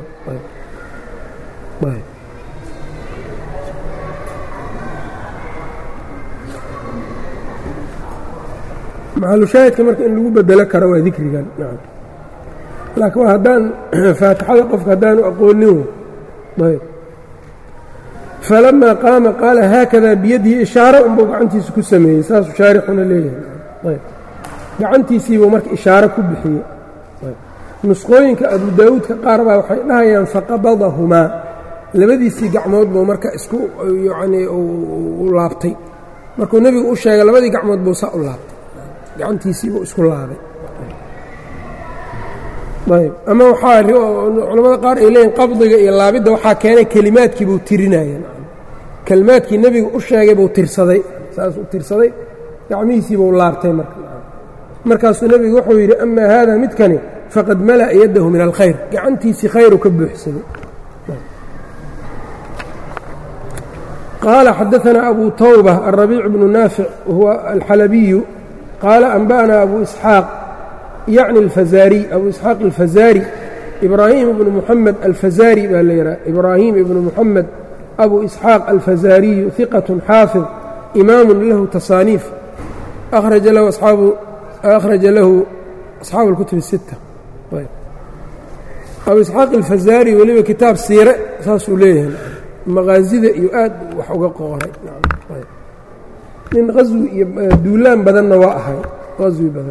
maxalushaahidka marka in lagu bedelo karo waa dikrigan laakiin waa haddaan faatixada qofka haddaanu aqoonin ayb falamaa qaama qaala haakadaa biyadihi ishaaro unbuu gacantiisa ku sameeyey saasuu shaarixuna leeyahay ayb gacantiisiibuu marka ishaaro ku bixiyey nusqooyinka abu daawuudka qaar baa waxay dhahayaan faqabadahumaa labadiisii gacmood buu marka isku yacnii u laabtay markuu nebigu u sheegay labadii gacmood buu saa u laabtay gacantiisiibuu isku laabay ayb ama waxaa culamada qaar ay leeyihin qabdiga iyo laabidda waxaa keenay kelimaadkii buu tirinaya kelimaadkii nebigu u sheegay buu tirsaday saasuu tirsaday gacmihiisiibuu laabtay marka markaasuu nebigu wuxuu yidhi amaa haada midkani faqad mala'a yadahu min alkhayr gacantiisii khayru ka buuxsaday qaala xadaثna abu tawbة الرaبيic بن naafic huwa alxalabiyu qaala anba'na abu isxaaq yacni alfazaariy abu isxaaq alfazaari ibraahim ibnu muxamed alfazaari baa la yidhaha ibraahim ibnu muxamed abu isxaaq alfazaariyu hiqat xaafid imaamu lahu tasaaniif akhraja lahu asxaabu akhraja lahu asxaabu اlkutub الsita abu isxaaq alfazaari weliba kitaab siire saasuu leeyahay maqaasida iyo aad wax uga qooray nin qaswi iyo duulaan badanna waa ahay qaswi badan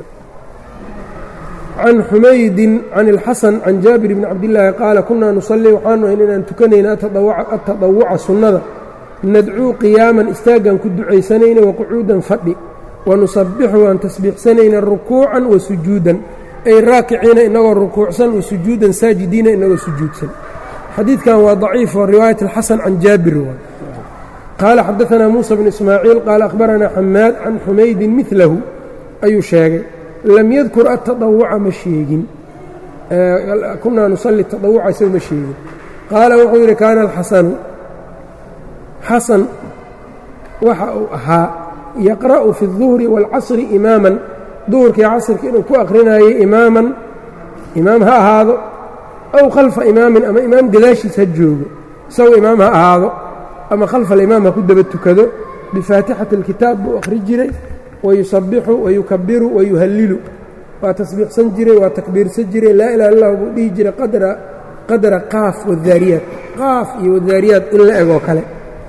can xumaydin can اlxasan can jaabir bni cabdillaahi qaala kunaa nusalii waxaanu ahayn inaan tukanayna atadawuca sunnada nadcuu qiyaaman istaaggan ku ducaysanayna waqucuudan fadhi wanusabixu aan tasbiixsanayna rukuucan wa sujuudan ay raakiciina inagoo rukuucsan wa sujuudan saajidiina inagoo sujuudsan xadiidkan waa daciif oo riwaayat اlxasan can jaabir qaala xadaanaa muusa bn ismaaciil qaala akhbaranaa xamaad can xumaydin milahu ayuu sheegay lam yadkur atadawuca ma sheegin kunaa nusalli tadawuca isagu ma sheegin qaala wuxuu yidhi kaana alxasanu xasan waxa uu ahaa yaqra'u fi الظuhri wاlcasri imaaman duhurka iyo casirka inuu ku akrinayay imaaman imaam ha ahaado aw khalfa imaamin ama imaam gadaashiis ha joogo isagoo imaam ha ahaado ama khalfa alimaam ha ku daba tukado bifaatixati اlkitaab buu akhri jiray wayusabixu wayukabiru wayuhallilu waa tasbiixsan jiray waa takbiirsan jiray laa ilaha illah buu dhihi jiray qadra qadra qaaf wadaariyaat qaaf iyo wadaariyaat in la egoo kale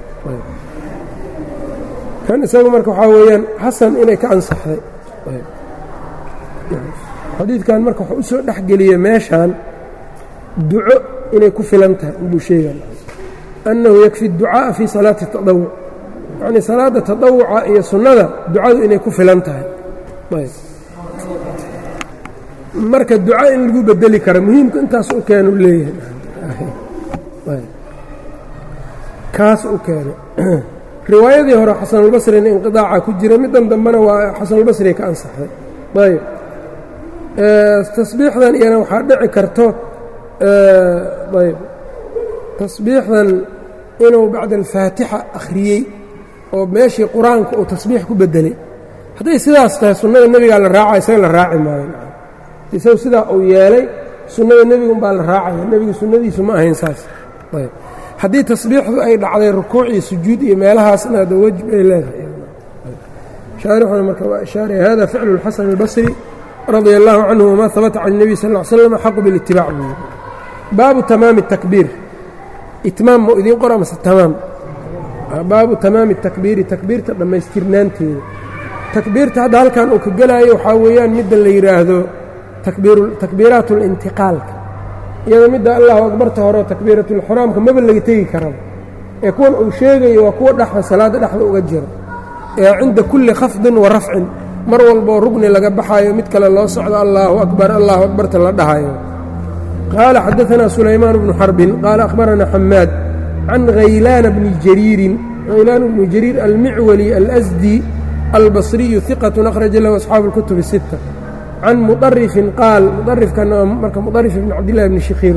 kan isagu marka waxaa weeyaan xasan inay ka ansaxday xadiidkan marka waxuu u soo dhexgeliyey meeshan duco inay ku filan tahay inbuu sheega annahu yakfi اducaaءa fii salaati الtaطawuc yacnii salaadda taطawuca iyo sunnada ducadu inay ku filan tahay marka duca in lagu bedeli karo muhiimku intaas u keenu leeyahay kaas u keenay riwaayadii hore xasanulbasrina inqiطaaca ku jira middan dambena waa xasanulbasri ka ansaxday ayb tasbiixdan iyana waxaa dhici karto ayb tasbiixdan inuu bacda alfaatixa akhriyey oo meeshii qur-aanka uu tasbiix ku bedelay hadday sidaas tahay sunnada nebigaa la raaca isaga la raaci maayo isagu sidaa uu yeelay sunnada nebiga umbaa la raacaya nebiga sunnadiisu ma ahayn saas ayb haddii tasbiixdu ay dhacday rukuuc iyo sujuud iyo meelahaasna ada wejib ay leedahay shaarixuna marka waa ishaaraya hada ficlu اlxasan اlbasri radia allahu canhu wma habata can الnebiy sal ll slam xaqu bilitibac buu baabu tamaami الtakbiir itmaam ma idiin qora mase tamaam baabu tamaami الtakbiiri takbiirta dhammaystirnaanteeda takbiirta hadda halkan uu ka gelaayo waxaa weeyaan midda la yidhaahdo takbiiraat اlintiqaalka iyada midda allahu akbarta hore takbiiratulxraamka maba laga tegi karaba ee kuwan uu sheegayo waa kuwa dhexda salaadda dhexda uga jiro ee cinda kulli khafdin wa rafcin mar walboo rugni laga baxaayo mid kale loo socdo allaahu akbar allahu akbarta la dhahayo qaala xadaanaa sulaymaan bnu xarbin qaala akhbaranaa xamaad can haylaana bni jariirin haylaan bni jariir almicwali alasdi albasriyu iqatun akhraja lahu asxaabu اlkutub الsita can muطarifin qaal muarifkana marka muطarif ibn cabdillahi bni shikhiir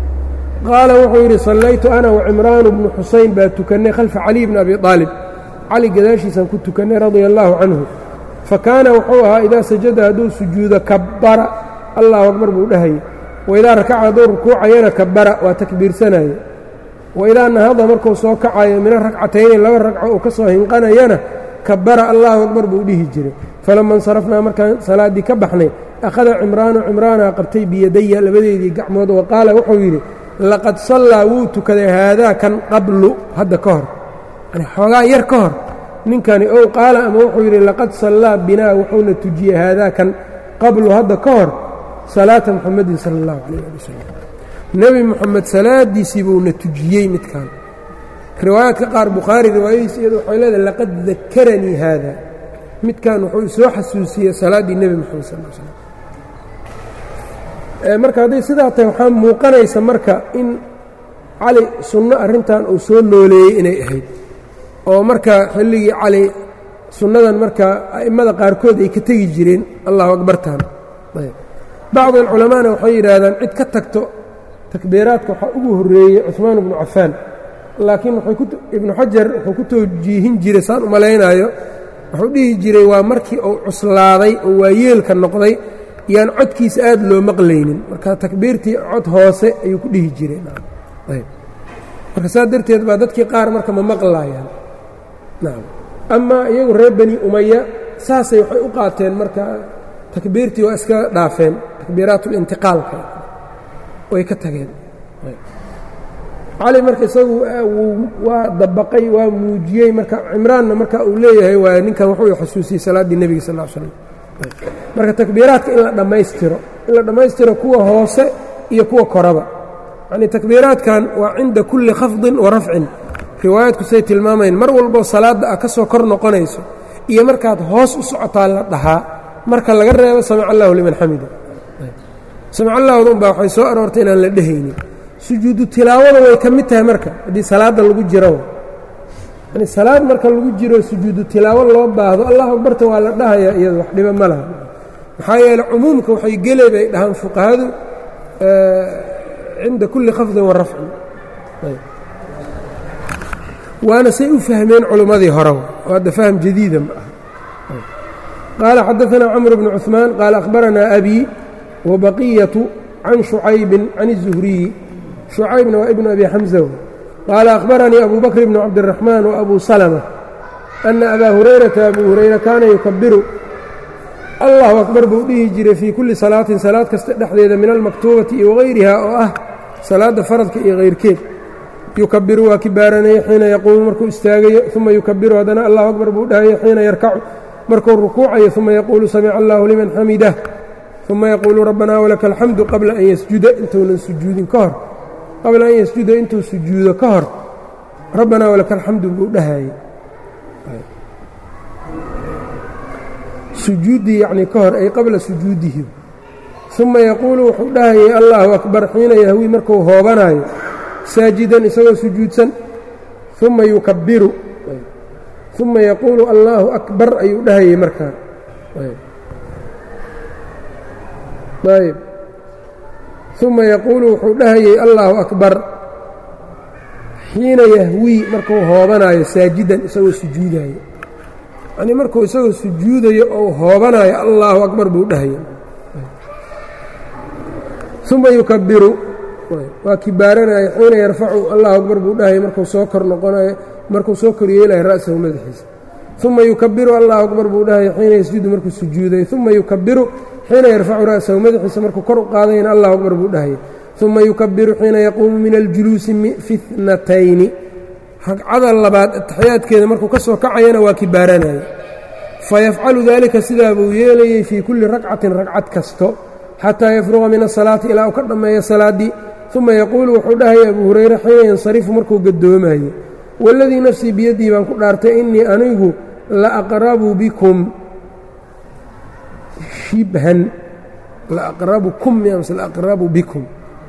qaala wuxuu yidhi sallaytu ana wacimraanu bnu xusayn baa tukannay khalfa caliy bni abi aalib cali gadaashiisaan ku tukannay radia allaahu canhu fa kaana wuxuu ahaa idaa sajada hadduu sujuudo kabbara allahu akbar buu dhahayay waidaa rakaca hadduu rukuucayana kabbara waa takbiirsanaya waidaa nahada markuu soo kacayo mina ragcatayni laba ragco uu ka soo hinqanayana kabbara allahu akbar buu dhihi jiray falama insarafnaa markaan salaaddii ka baxnay akhada cimraanu cimraanaa qabtay biyadaya labadeedii gacmood wa qaala wuxuu yidhi laqad sallaa wuu tukaday haadaa kan qablu hadda ka hor yani xoogaa yar ka hor ninkani ow qaala ama wuxuu yidhi laqad sallaa binaa wuxuuna tujiyey haadaa kan qablu hadda ka hor salaata muxamadin sala allahu calayh ali wasalam nebi moxamed salaadiisii buuna tujiyey midkan riwaayaadka qaar bukhaari riwaayadiis iyadu waxay leedahay laqad dakaranii haada midkan wuxuu soo xasuusiyey salaaddii nebi moxamed sal l slam marka hadday sidaa tahay waxaa muuqanaysa marka in cali sunno arrintan uu soo nooleeyey inay ahayd oo marka xilligii cali sunnadan marka a'immada qaarkood ay ka tegi jireen allahu akbartan bacd alculamaana waxay yidhaahdaan cid ka tagto takbiiraadka waxaa ugu horreeyey cuثmaan bnu cafaan laakiin ibnu xajar wuxuu ku toojiihin jiray saan u malaynaayo wuxuu dhihi jiray waa markii uu cuslaaday oo waayeelka noqday yaan codkiisa aad loo maqlaynin marka takbiirtii cod hoose ayuu ku dhihi jiray marka saa darteed baa dadkii qaar marka ma maqlaayaan amaa iyagu reer bani umaya saasay waxay u qaateen marka takbiirtii waa iska dhaafeen takbiiraat اlintiqaalka way ka tageen cali marka isagu waa dabaqay waa muujiyey marka cimraanna marka uu leeyahay waa ninkan wuxuu xasuusiyey salaaddii nebiga sal l slam marka takbiiraadka in la dhammaystiro in la dhammaystiro kuwa hoose iyo kuwa koraba yacnii takbiiraadkan waa cinda kulli khafdin wa rafcin riwaayaadku say tilmaamayn mar walboo salaadda ah ka soo kor noqonayso iyo markaad hoos u socotaa la dhahaa marka laga reebo samic allahu liman xamida samic allahda unbaa waxay soo aroortay inaan la dhehaynin sujuudu tilaawada way ka mid tahay marka haddii salaadda lagu jiro yani salaad marka lagu jiro sujuudu tilaawo loo baahdo allahu akbarta waa la dhahayaa iyado wax dhiba ma laha maxaa yeele cumuumka waxay gele bay dhahaan fuqahadu cinda kulli khafdin wa rafcin waana say u fahmeen culimmadii hore oo hadda fahm jadiida ma aha qaala xadaثna cmr bn cثmaan qaala akhbaranaa abi wabaqiyatu can shucaybin can الzuhriyi shucaybna waa ibn abi xamza qaala akhbaranii abu bakr bn cabdالraxmaan وabu salmة ana abaa hurayrata abu hurayra kaana yukabiru allahu akbar buu dhihi jiray fii kulli salaatin salaad kasta dhexdeeda min almaktuubati iyo wagayriha oo ah salaadda faradka iyo kayrkeed yukabiru waa kibaaranaya xiina yaquumu markuu istaagayo uma yukabiru haddana allahu akbar buu dhahayo xiina yarkacu markuu rukuucayo uma yaquulu samica allahu liman xamidah uma yaquulu rabbanaa walaka alxamdu qabla an yasjuda intuunan sujuudin ka hor qabla an yasjuda intuu sujuudo ka hor rabbanaa walaka alxamdu buu dhahayay sujuuddii yacnii ka hor ay qabla sujuudihi uma yaquulu wuxuu dhahayay allaahu akbar xiina yahwii markuu hoobanaayo saajidan isagoo sujuudsan uma yukabiru uma yaquulu allaahu akbar ayuu dhahayay markaa ayb uma yaquulu wuxuu dhahayay allaahu akbar xiina yahwii markuu hoobanaayo saajidan isagoo sujuudaayo yanii markuu isagoo sujuudayo ou hoobanayo allaahu akbar buu dhahaya uma yukabiru waa kibaaranaya xiina yarfacu allahu akbar buu dhahaya markuu soo kor noqonayo markuu soo kor yeelayo ra'sahu madaxiisa uma yukabiru allahu akbar buu dhahaya xiina yasjudu markuu sujuudayo uma yukabiru xiina yarfacu ra'sahu madaxiisa markuu kor u qaadayana allahu akbar buu dhahaya uma yukabiru xiina yaquumu min aljuluusi fi tnatayni ragcada labaad ataxiyaadkeeda markuu ka soo kacayana waa kibaaranaya fayafcalu daalika sidaa buu yeelayey fii kulli ragcatin ragcad kasto xataa yafruqa min asalaati ilaa uu ka dhammeeyo salaaddii uma yaquulu wuxuu dhahaya abuu hurayre xiina yansarifu markuu gadoomayo waladii nafsii biyaddii baan ku dhaartay innii anigu la aqrabu bikum shibhan laaqrabukum miyamse laaqrabu bikum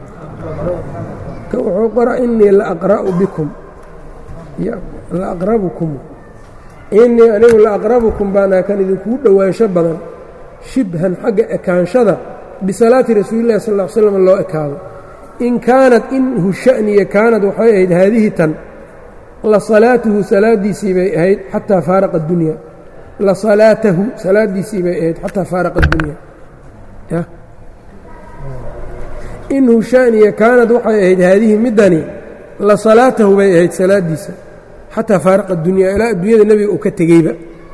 wuxuu qora innii laaqra'u bikum laaqrabukum innii anigu laaqrabukum baana kan idinkugu dhowaansho badan shibhan xagga ekaanshada bisalaati rasuulillahi sal ll ly slam loo ekaado in kaanat inhu sha'niya kaanad waxay ahayd haadihi tan la salaatuhu salaadiisii bay ahayd xataa faaraqa addunya la salaatahu salaadiisii bay ahayd xataa faaraqa addunya inhu sha'niya kaanad waxay ahayd haadihi middani la salaatahu bay ahayd salaadiisa xataa faaraqa addunya ilaa addunyada nebiga uu ka tegeyba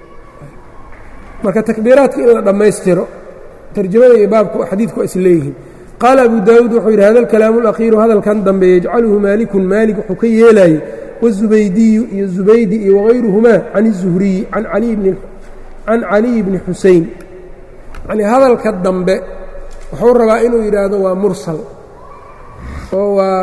marka takbiiraadka in la dhammaystiro tarjamada iyo baabku xadiidku waa is leeyihiin qaala abu daawuud wuxuu yidhi hada alkalaamu alakhiiru hadalkan dambe yajcaluhu maalikun maalik wuxuu ka yeelayey wazubaydiyu iyo zubaydi iyo wagayruhumaa can izuhriyi can caliyi bni xusein yanii hadalka dambe wuxuu rabaa inuu yidhaahdo waa mursal oo waa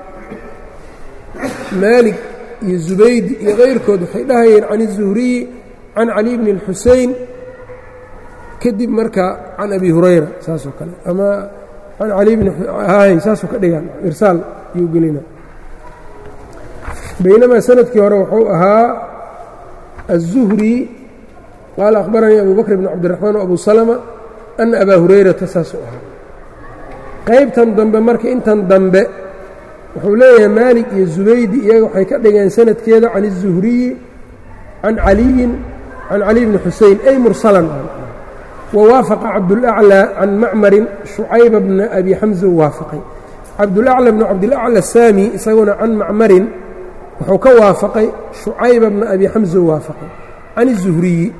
maalig iyo zubaydi iyo kayrkood waxay dhahayeen can izuhriyi can caliy bni اlxusein kadib marka can abi hurayra saasoo kale ama can cali bni saasoo ka dhigaan irsaal yuu gelina baynamaa sanadkii hore wuxuu ahaa الzuhri qaala akhbaranii abu bakr bn cabdiraxmaan w abu salma ana abaa hurayrata saasuu ahaa qaybtan dambe marka intan dambe wuxuu leeyahay maalik iyo zubaydi iyaga waxay ka dhigeen sanadkeeda can الzuhriyi can caliyin can cali bni xusein ay mursalan wawaafaqa cabdulأclى can macmarin shucayba bna abi xamza u waafaqay cabdulأclى bnu cabdilأclى saami isaguna can macmarin wuxuu ka waafaqay shucayba bna abi xamza u waafaqay can الzuhriyi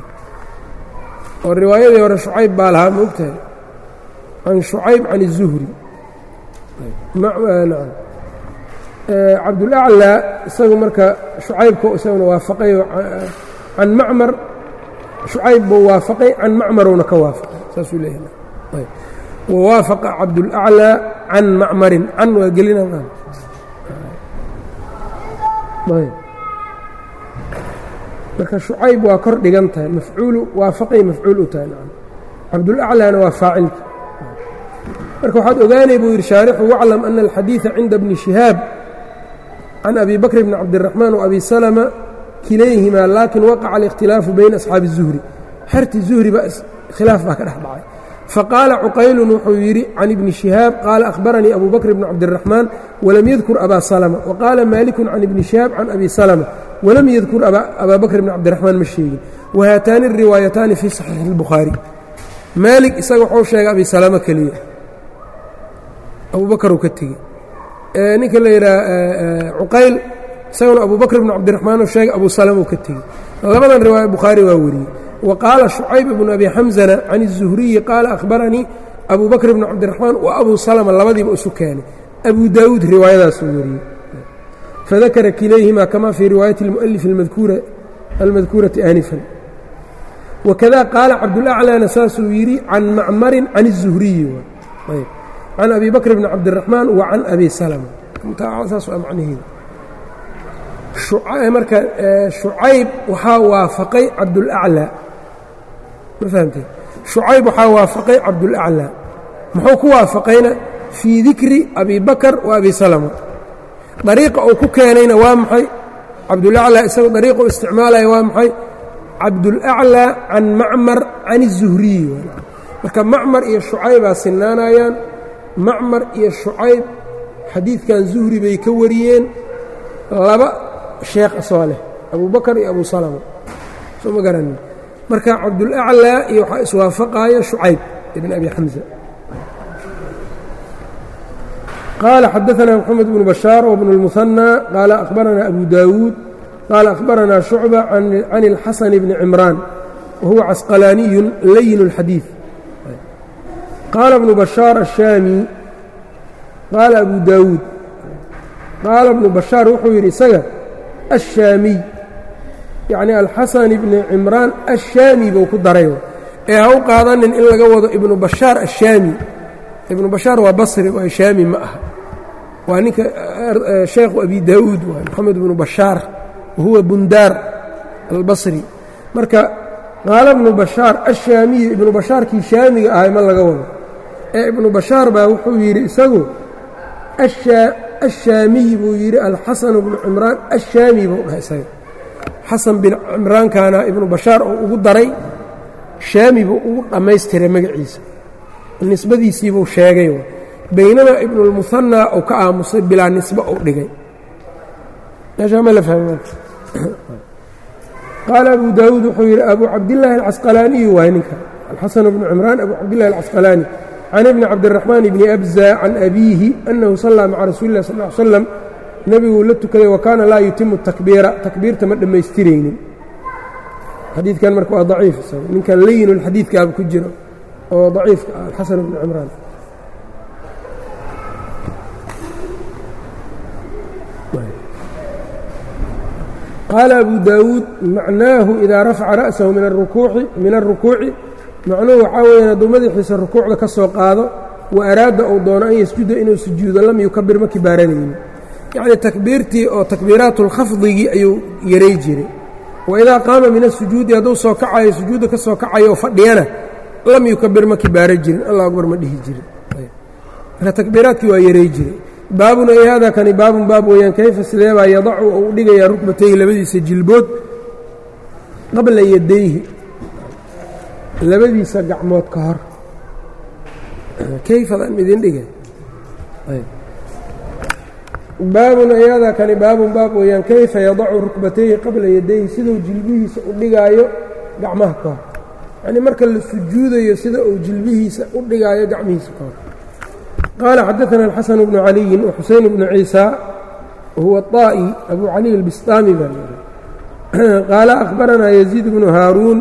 oo riwaayadii hore shucayb baa lahaa ma ogtahay can shucayb can الzuhri cabdulأclى isagu marka shucaybka isaguna waafaqay can macmar shucayb buu waafaqay can macmarowna ka waafaqay saasuu leeyahay wawaafaqa cabdulأclى can macmarin can waa gelina marka shucayb waa kor dhigan tahay mafcuulu waafaqay mafcuul u tahay cabdulأclىna waa faacilka marka waxaad ogaanay buu yidhi shaarixu waclam ana alxadiiثa cinda bni shihaab can abi bakr bni cabdiraxmaan وabi salma kilayhimaa laakin waqaca اlikhtilaafu bayna asxaabi الzuhri xerti zuhri baa khilaaf baa ka dhex dhacay faqaala cuqaylun wuxuu yidhi can ibni shihaab qaala akhbaranii abu bakr bni cabdiraxmaan walam yadkur abaa salma waqaala maalikun can ibni shihaab can abi salma walam yadkur abaa bakr bni cabdiraxmaan ma sheegin wa haataani الriwaayataani fii صaxiixi الbukhaari maalik isaga wuxuu sheegay abi salamo keliya abubakar uu ka tegey ninka la yidhaha cuqayl isaguna abu bakr bn cabdiraxmaan uu sheegay abu salama uu ka tegey labadan riwaaya bukhaari waa wariyey wa qaala shucayb bnu abi xamzana can الzuhriyi qaala akhbaranii abu bakr bn cabdiraxmaan wa abu salama labadiiba isu keenay abu daawuud riwaayadaasuu wariyey fadakara kilayhima kama fii riwaayati اlmu'alif almadkuurati aanifan wakada qaala cabdulaclaana saasuu yidhi can macmarin can الzuhriyi can abi bakr bn cabdiraxmaan wa can abi salama saas waa macnaheeda marka shucayb waxaa waafaqay cabdulaclaa ma fahamtee shucayb waxaa waafaqay cabdulaclaa muxuu ku waafaqayna fii dikri abi bakr wa abi salama dariiqa uu ku keenayna waa maxay cabdulaclaa isagu dariiqa u isticmaalaya waa maxay cabdulaclaa can macmar can الzuhriyi marka macmar iyo shucaybaa sinaanayaan macmar iyo shucayb xadiidkan zuhri bay ka wariyeen laba sheekh asoo leh abu bakar iyo abu salama soo ma garanin marka cabdulaclaa iyo waxaa iswaafaqaaya shucayb ibn abi xamza qaala xadaثna mxamed bnu bashaar wbn اlmuhanى qaala akhbarana abu daawuud qaala akhbarana shucba can اlxasan bni cimraan wahuwa casqalaaniyu layin اlxadiiث qaala bnu bashaar الshaami qaala abu daawuud qaala bnu bashaar wuxuu yidhi isaga الshaamiy yacni alxasan ibni cimraan ashaami buu ku daray ee ha u qaadanin in laga wado ibnu bashaar ashaami ibnu bashaar waa basri waa shaami ma aha waa ninka sheekhu abi daawuud waa moxamed ibnu bashaar wahuwa bundaar albasri marka qaala ibnu bashaar ashaamiyi ibnu bashaarkii shaamiga ahay ma laga wado ee ibnu bashaar baa wuxuu yidhi isagu ashaamiyi buu yidhi alxasan bnu cimraan ashaami buu dhahay isaga xasan bin cimraankaana ibnu bashaar oo ugu daray shaami buu ugu dhammaystiray magaciisa nisbadiisiibuu sheegay baynama ibnulmuhanaa uu ka aamusay bilaa nisbe uu dhigay meeshaa ma la fahmi qaala abu daawuud wuxuu yidhi abu cabdillaahi alcasqalaaniyu waay ninka alxasan bnu cimraan abu cabdillahi alcasqalaani can ibni cabdiraxmaan bni abza can abiihi annahu sallaa maca rasuuli lah sal l slam nebiguu la tukaday wa kaana laa yutimu takbiira takbiirta ma dhammaystiraynin xadiidkan marka waa daciif isaga ninkan layinulxadiidkaaba ku jiro oo daciifka ah alxasan bnu cimraan qaala abu daawuud macnaahu idaa rafaca ra'sahu min arukuuci min alrukuuci macnuhu waxaa weeyaan hadduu madaxiisa rukuucda ka soo qaado wa araada uu doono an yasjuda inuu sujuudo lam yukabir ma kibaaranaynin yacnii takbiirtii oo takbiiraatulkhafdigii ayuu yaray jiray wa idaa qaama min asujuudi hadduu soo kacayo sujuudda ka soo kacayo oo fadhiyana lam yukabir ma kibaara jirin allah akbar ma dhihi jirin marka takbiiraadkii waa yaray jiray baabun ay hada kani baabun baab weeyaan kayfa sideebaa yadacu uu dhigayaa rukbatayhi labadiisa jilbood qabla yadayhi labadiisa gacmood ka hor kayfadan idin dhigay baabun ay hada kani baabun baab weeyaan kayfa yadacu rukbatayhi qabla yadayhi siduu jilbihiisa u dhigaayo gacmaha ka hor yacnii marka la sujuudayo sida uu jilbihiisa u dhigaayo gacmihiisa ka hor qaala xadaثna الxaسن بن عaliyi وxuseyn بن ciisى wahuwa الطaaئي abu cali الbistaami baa l qaala أkhbaranaa يزيid بن haaruun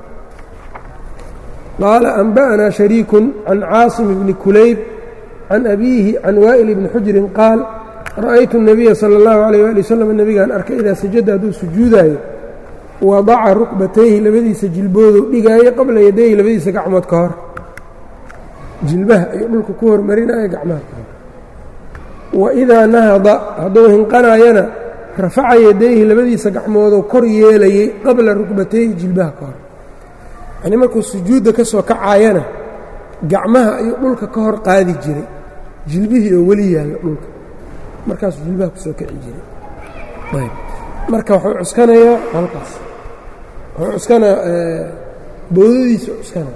qaala أنbأna شharيik can caaصم بn kulayb can abiihi can waئل بni xujrin qaal ra'aytu النabiya salى الlahu عalيه ali wsلم nebigaan arkay idaa sajada hadduu sujuudaayo wadaca rukbatayhi labadiisa jilbooduu dhigaayo qabla yadayhi labadiisa gacmood ka hor jilbaha ayuu dhulka ku hormarinaya gacmaha ka hor wa idaa nahada hadduu hinqanaayana rafaca yadayhi labadiisa gacmooduu kor yeelayey qabla rukbatayhi jilbaha ka hor yacnii markuu sujuudda ka soo kacaayana gacmaha ayuu dhulka ka hor qaadi jiray jilbihii oo weli yaalla dhulka markaasuu jilbaha ku soo kici jiray marka wuxuu cuskanayaa halkaas wuxuu cuskanaa bowdadiisa cuskanaa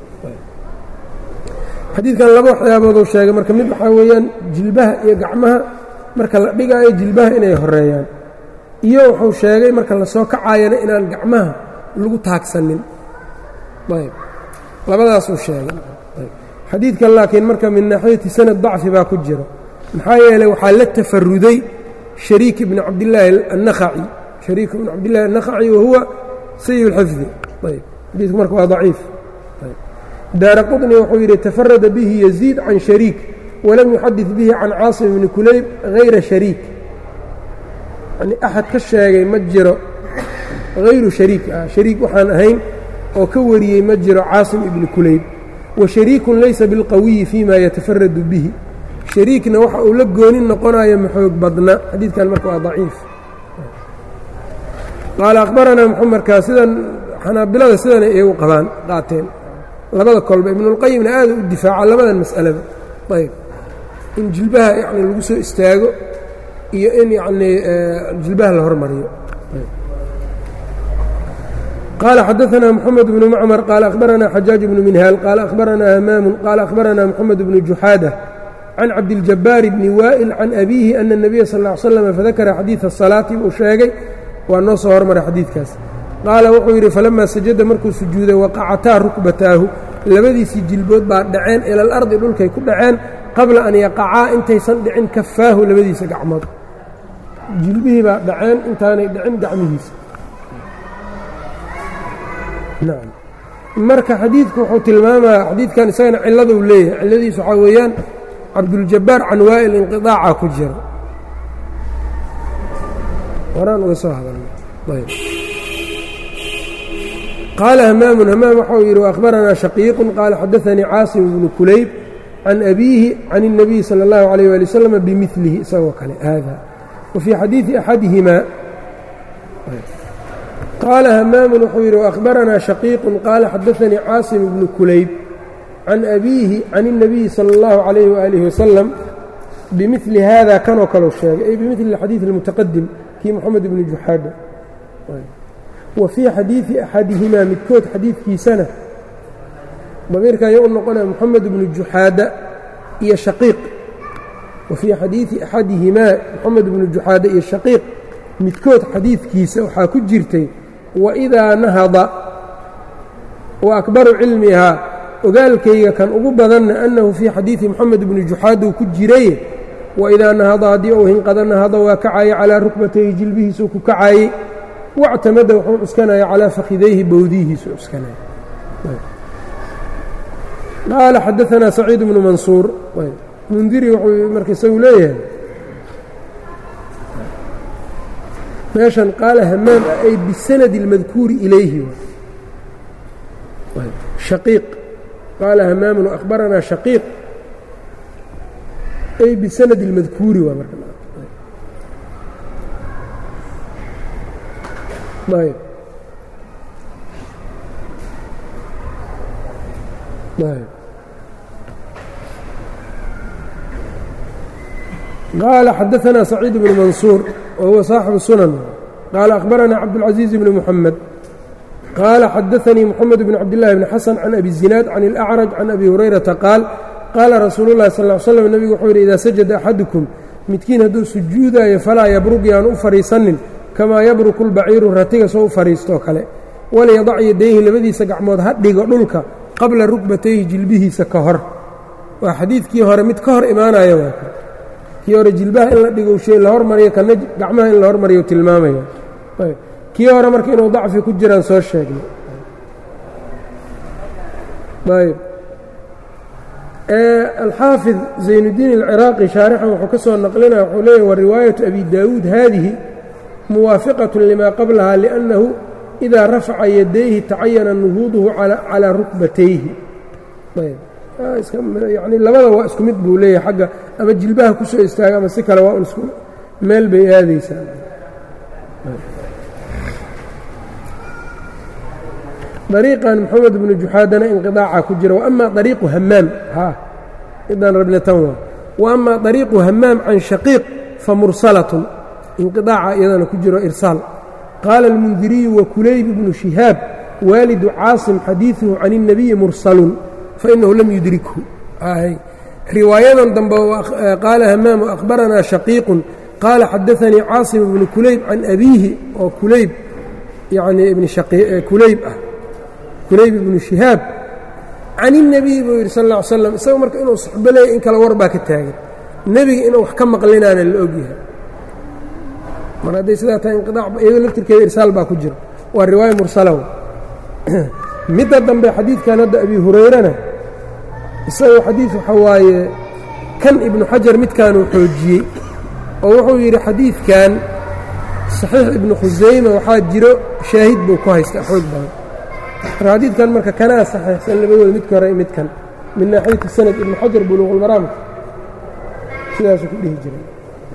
xadiidkan laba waxyaabooduu sheegay marka mid waxaa weeyaan jilbaha iyo gacmaha marka la dhigaayo jilbaha inay horeeyaan iyo wuxuu sheegay marka lasoo kacaayana inaan gacmaha lagu taagsanin ayb labadaasuu sheegay xadiidkan laakiin marka min naaxiyati sanad dacfi baa ku jiro maxaa yeelay waxaa la tafaruday shariik ibni cabdillaahi annakhaci shariik ibni cabdillahi annakhaci wahuwa sayi اlxifdi ayb xadiidku marka waa daciif daara quطni wuxuu yidhi tafarada bihi yaziid can shariik walam yuxadid bihi can caasim ibni kulayb hayra shariik yani axad ka sheegay ma jiro hayru shariik ah shariik waxaan ahayn oo ka wariyey ma jiro caasim ibni kulayb wa shariikun laysa bilqawiyi fima yatafaradu bihi shariikna waxa uu la goonin noqonayo maxoog badna xadiidkan marka waa daciif qaala akhbaranaa muxamerkaa sidan xanaabilada sidana iyagu qabaan qaateen labada kolba ibnulqayimna aada u difaaca labadan mas'alaba ayb in jilbaha yani lagu soo istaago iyo in yanii jilbaha la hormariyo qaala xadaثna mxamed bnu macmar qaala akhbarana xajaaج bnu minhaal qaala akhbarana hamaamu qaala akhbarana mxamed bnu juxaada can cabdiljabaar bni waa'il can abiihi ana الnabiya sal ا ly slam fadakara xadiiثa الsalaati buu sheegay waa noo soo hormaray xadiidkaas qaala wuxuu yidhi falamaa sajada markuu sujuuday waqacataa rukbataahu labadiisii jilbood baa dhaceen ila alardi dhulkay ku dhaceen qabla an yaqacaa intaysan dhicin kafaahu labadiisa gacmood jilbihii baa dhaceen intaanay dhicin gacmihiisa nacam marka xadiidku wuxuu tilmaamaya xadiidkan isagana cilladuu leeyahay cilladiisu waxaa weeyaan cabduljabaar can waa'il inqiطaaca ku jira horaan uga soo hadalna ayb qaala hamaamun hamaam waxau yidhi waأkhbaranaa shaqiiqu qaala xadaثanii caasim bnu kulayb can abiihi can الnabiy salى اllahu عalيyه wali wslam bimilihi isagoo kale haada wa fii xadiiثi axadihimaa qaala hamaamun wuxuu yidhi waأkhbaranaa shaqiiqu qaala xadaثanii caasim bnu kulayb can abiihi can الnabiyi salى اllahu عalayh waalihi wasalam bimili hada kanoo kaleu sheegay ay bimili xadiiث اlmutaqadim kii moxamed ibni juxaada wa fii xadiidi axadihimaa midkood xadiidkiisana damiirkan yo u noqonaya moxamed ibnu juxaada iyo shaqiiq wa fii xadiidi axadihimaa moxamed ibnu juxaada iyo shaqiiq midkood xadiidkiisa waxaa ku jirtay waidaa nahada wa akbaru cilmihaa ogaalkayga kan ugu badanna annahu fii xadiidi moxamed ibni juxaada uu ku jiraye waidaa nahada haddii uu hinqada nahada waa kacaye calaa rukbatayhi jilbihiisuu ku kacaayey wactamada wuxuu cuskanaya calaa fakhidayhi bowdihiisu cuskanaya qaala xadaanaa saciid bnu mansuur mundiri wuxuu marka isagu leeyahay meeshan qaala hamaam ah ay bisanadi اlmadkuuri ilayhi shaqiiq qaala hamaamun akhbaranaa shaqiiq ay bisanadi اlmadkuuri waa marka ayb ayb qaala xadaثna سacيid بن mansuur wahuwa صaaxibu sunan qaala akhbarana cabdالcaزيiز بn mحamed qaala xadaثanii mxamed bn cabdالlahi bn xasan can abi الزinaad can الأcraj can abi hurayrata qaal qaala rasuulu الlahi sal اه slm nebigu wuxuu yidhi idaa sajada axadukum midkiin hadduu sujuudaayo falaa yabrug yaan u fadhiisanin kamaa yabruku اlbaciiru ratiga soo u fadhiistoo kale walyadac yadayhi labadiisa gacmood ha dhigo dhulka qabla rukbatayhi jilbihiisa ka hor waa xadiidkii hore mid ka hor imaanaya waa kii hore jilbaha in la dhigo shay la hormariyo kana gacmaha in la hormariyo tilmaamaya kii hore marka inuu dacfi ku jiraan soo sheegnay ayb alxaafid zaynuddiin alciraaqi shaarixan wuxuu ka soo naqlinaya wuxuu leeyahy wa riwaayatu abi daawuud haadihi muwaafiqaة lima qablaha liأnnahu إidaa rafaca yadayhi tacayana nuhuuduhu calىa rukbatayhi yani labada waa isku mid buu leeyahay xagga ama jilbaha ku soo istaaga ama si kale waa un isku meel bay aadaysaa dariiqan moxamed bnu juxaadana inqiطaaca ku jira waama ariiqu hamaam idaan rabna tan waa waama ariiqu hamaam can shaqiiq famursalatun inqiطaaca iyadana ku jiro irsaal qaala اlmundiriyu wakulayb bnu shihaab waalidu caasim xadiiثuhu can الnabiyi mursalun fainahu lam yudrikhu riwaayadan dambe qaala hamaam akhbaranaa shaqiiqun qaala xadaanii caasim bnu kulayb can abiihi oo kulayb yacnii ibni kulayb ah kulayb ibnu shihaab can الnebiy buu yidhi sal ا ly slam isaga marka inuu suxbo leeyay in kale war baa ka taagan nebiga inuu wax ka maqlinaana la ogyahay mar hadday sidaa tahay inqiaac iyadoo laftirkeeda irsaal baa ku jira waa riwaaya mursalow midda dambe xadiidkan hadda abi hurayrana isagoo xadiid waxa waaye kan ibnu xajar midkaanuu xoojiyey oo wuxuu yidhi xadiidkan saxiix ibnu khusayma waxaa jiro shaahid buu ku haystaa xoog badan marka xadiidkan marka kanaa saxiixsan labadooda midka hore midkan min naaxiyati sanad ibnu xajar buluuqulmaraamka sidaasuu ku dhihi jiray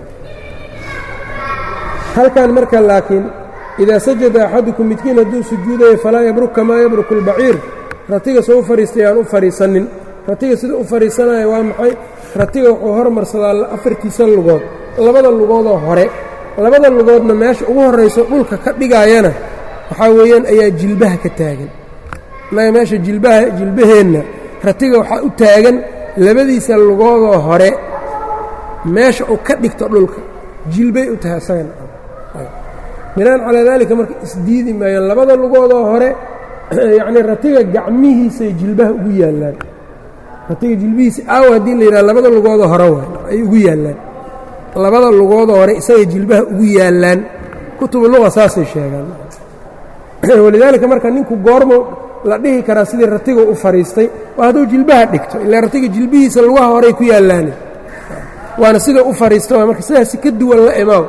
halkan marka laakiin idaa sajada axadukum midkiin hadduu sujuudayo falaa yabruk kamaa yabruku اlbaciir ratiga soo u fadhiistay aan u fadhiisanin ratiga sida u fadhiisanaya waa maxay ratiga wuxuu hormarsadaa afartiisa lugood labada lugoodoo hore labada lugoodna meesha ugu horrayso dhulka ka dhigaayana waxaa weeyaan ayaa jilbaha ka taagan innaga meesha jilbaha jilbaheenna ratiga waxaa u taagan labadiisa lugoodoo hore meesha uu ka dhigto dhulka jilbay u tahay isagana binaan calaa daalika marka isdiidi maayaan labada lugoodoo hore yacnii ratiga gacmihiisay jilbaha ugu yaallaan ratiga jilbihiisa aawa haddii la yidhaha labada lugoodoo hore waay ay ugu yaallaan labada lugoodoo hore isaga jilbaha ugu yaallaan kutubu luqa saasay sheegaan walidaalika marka ninku goormo la dhihi karaa sidii ratiga u fadhiistay waa hadduu jilbaha dhigto ilaa ratiga jilbihiisa lugaha horey ku yaallaane waana sida u fadhiista waa marka sidaasi ka duwan la imaaw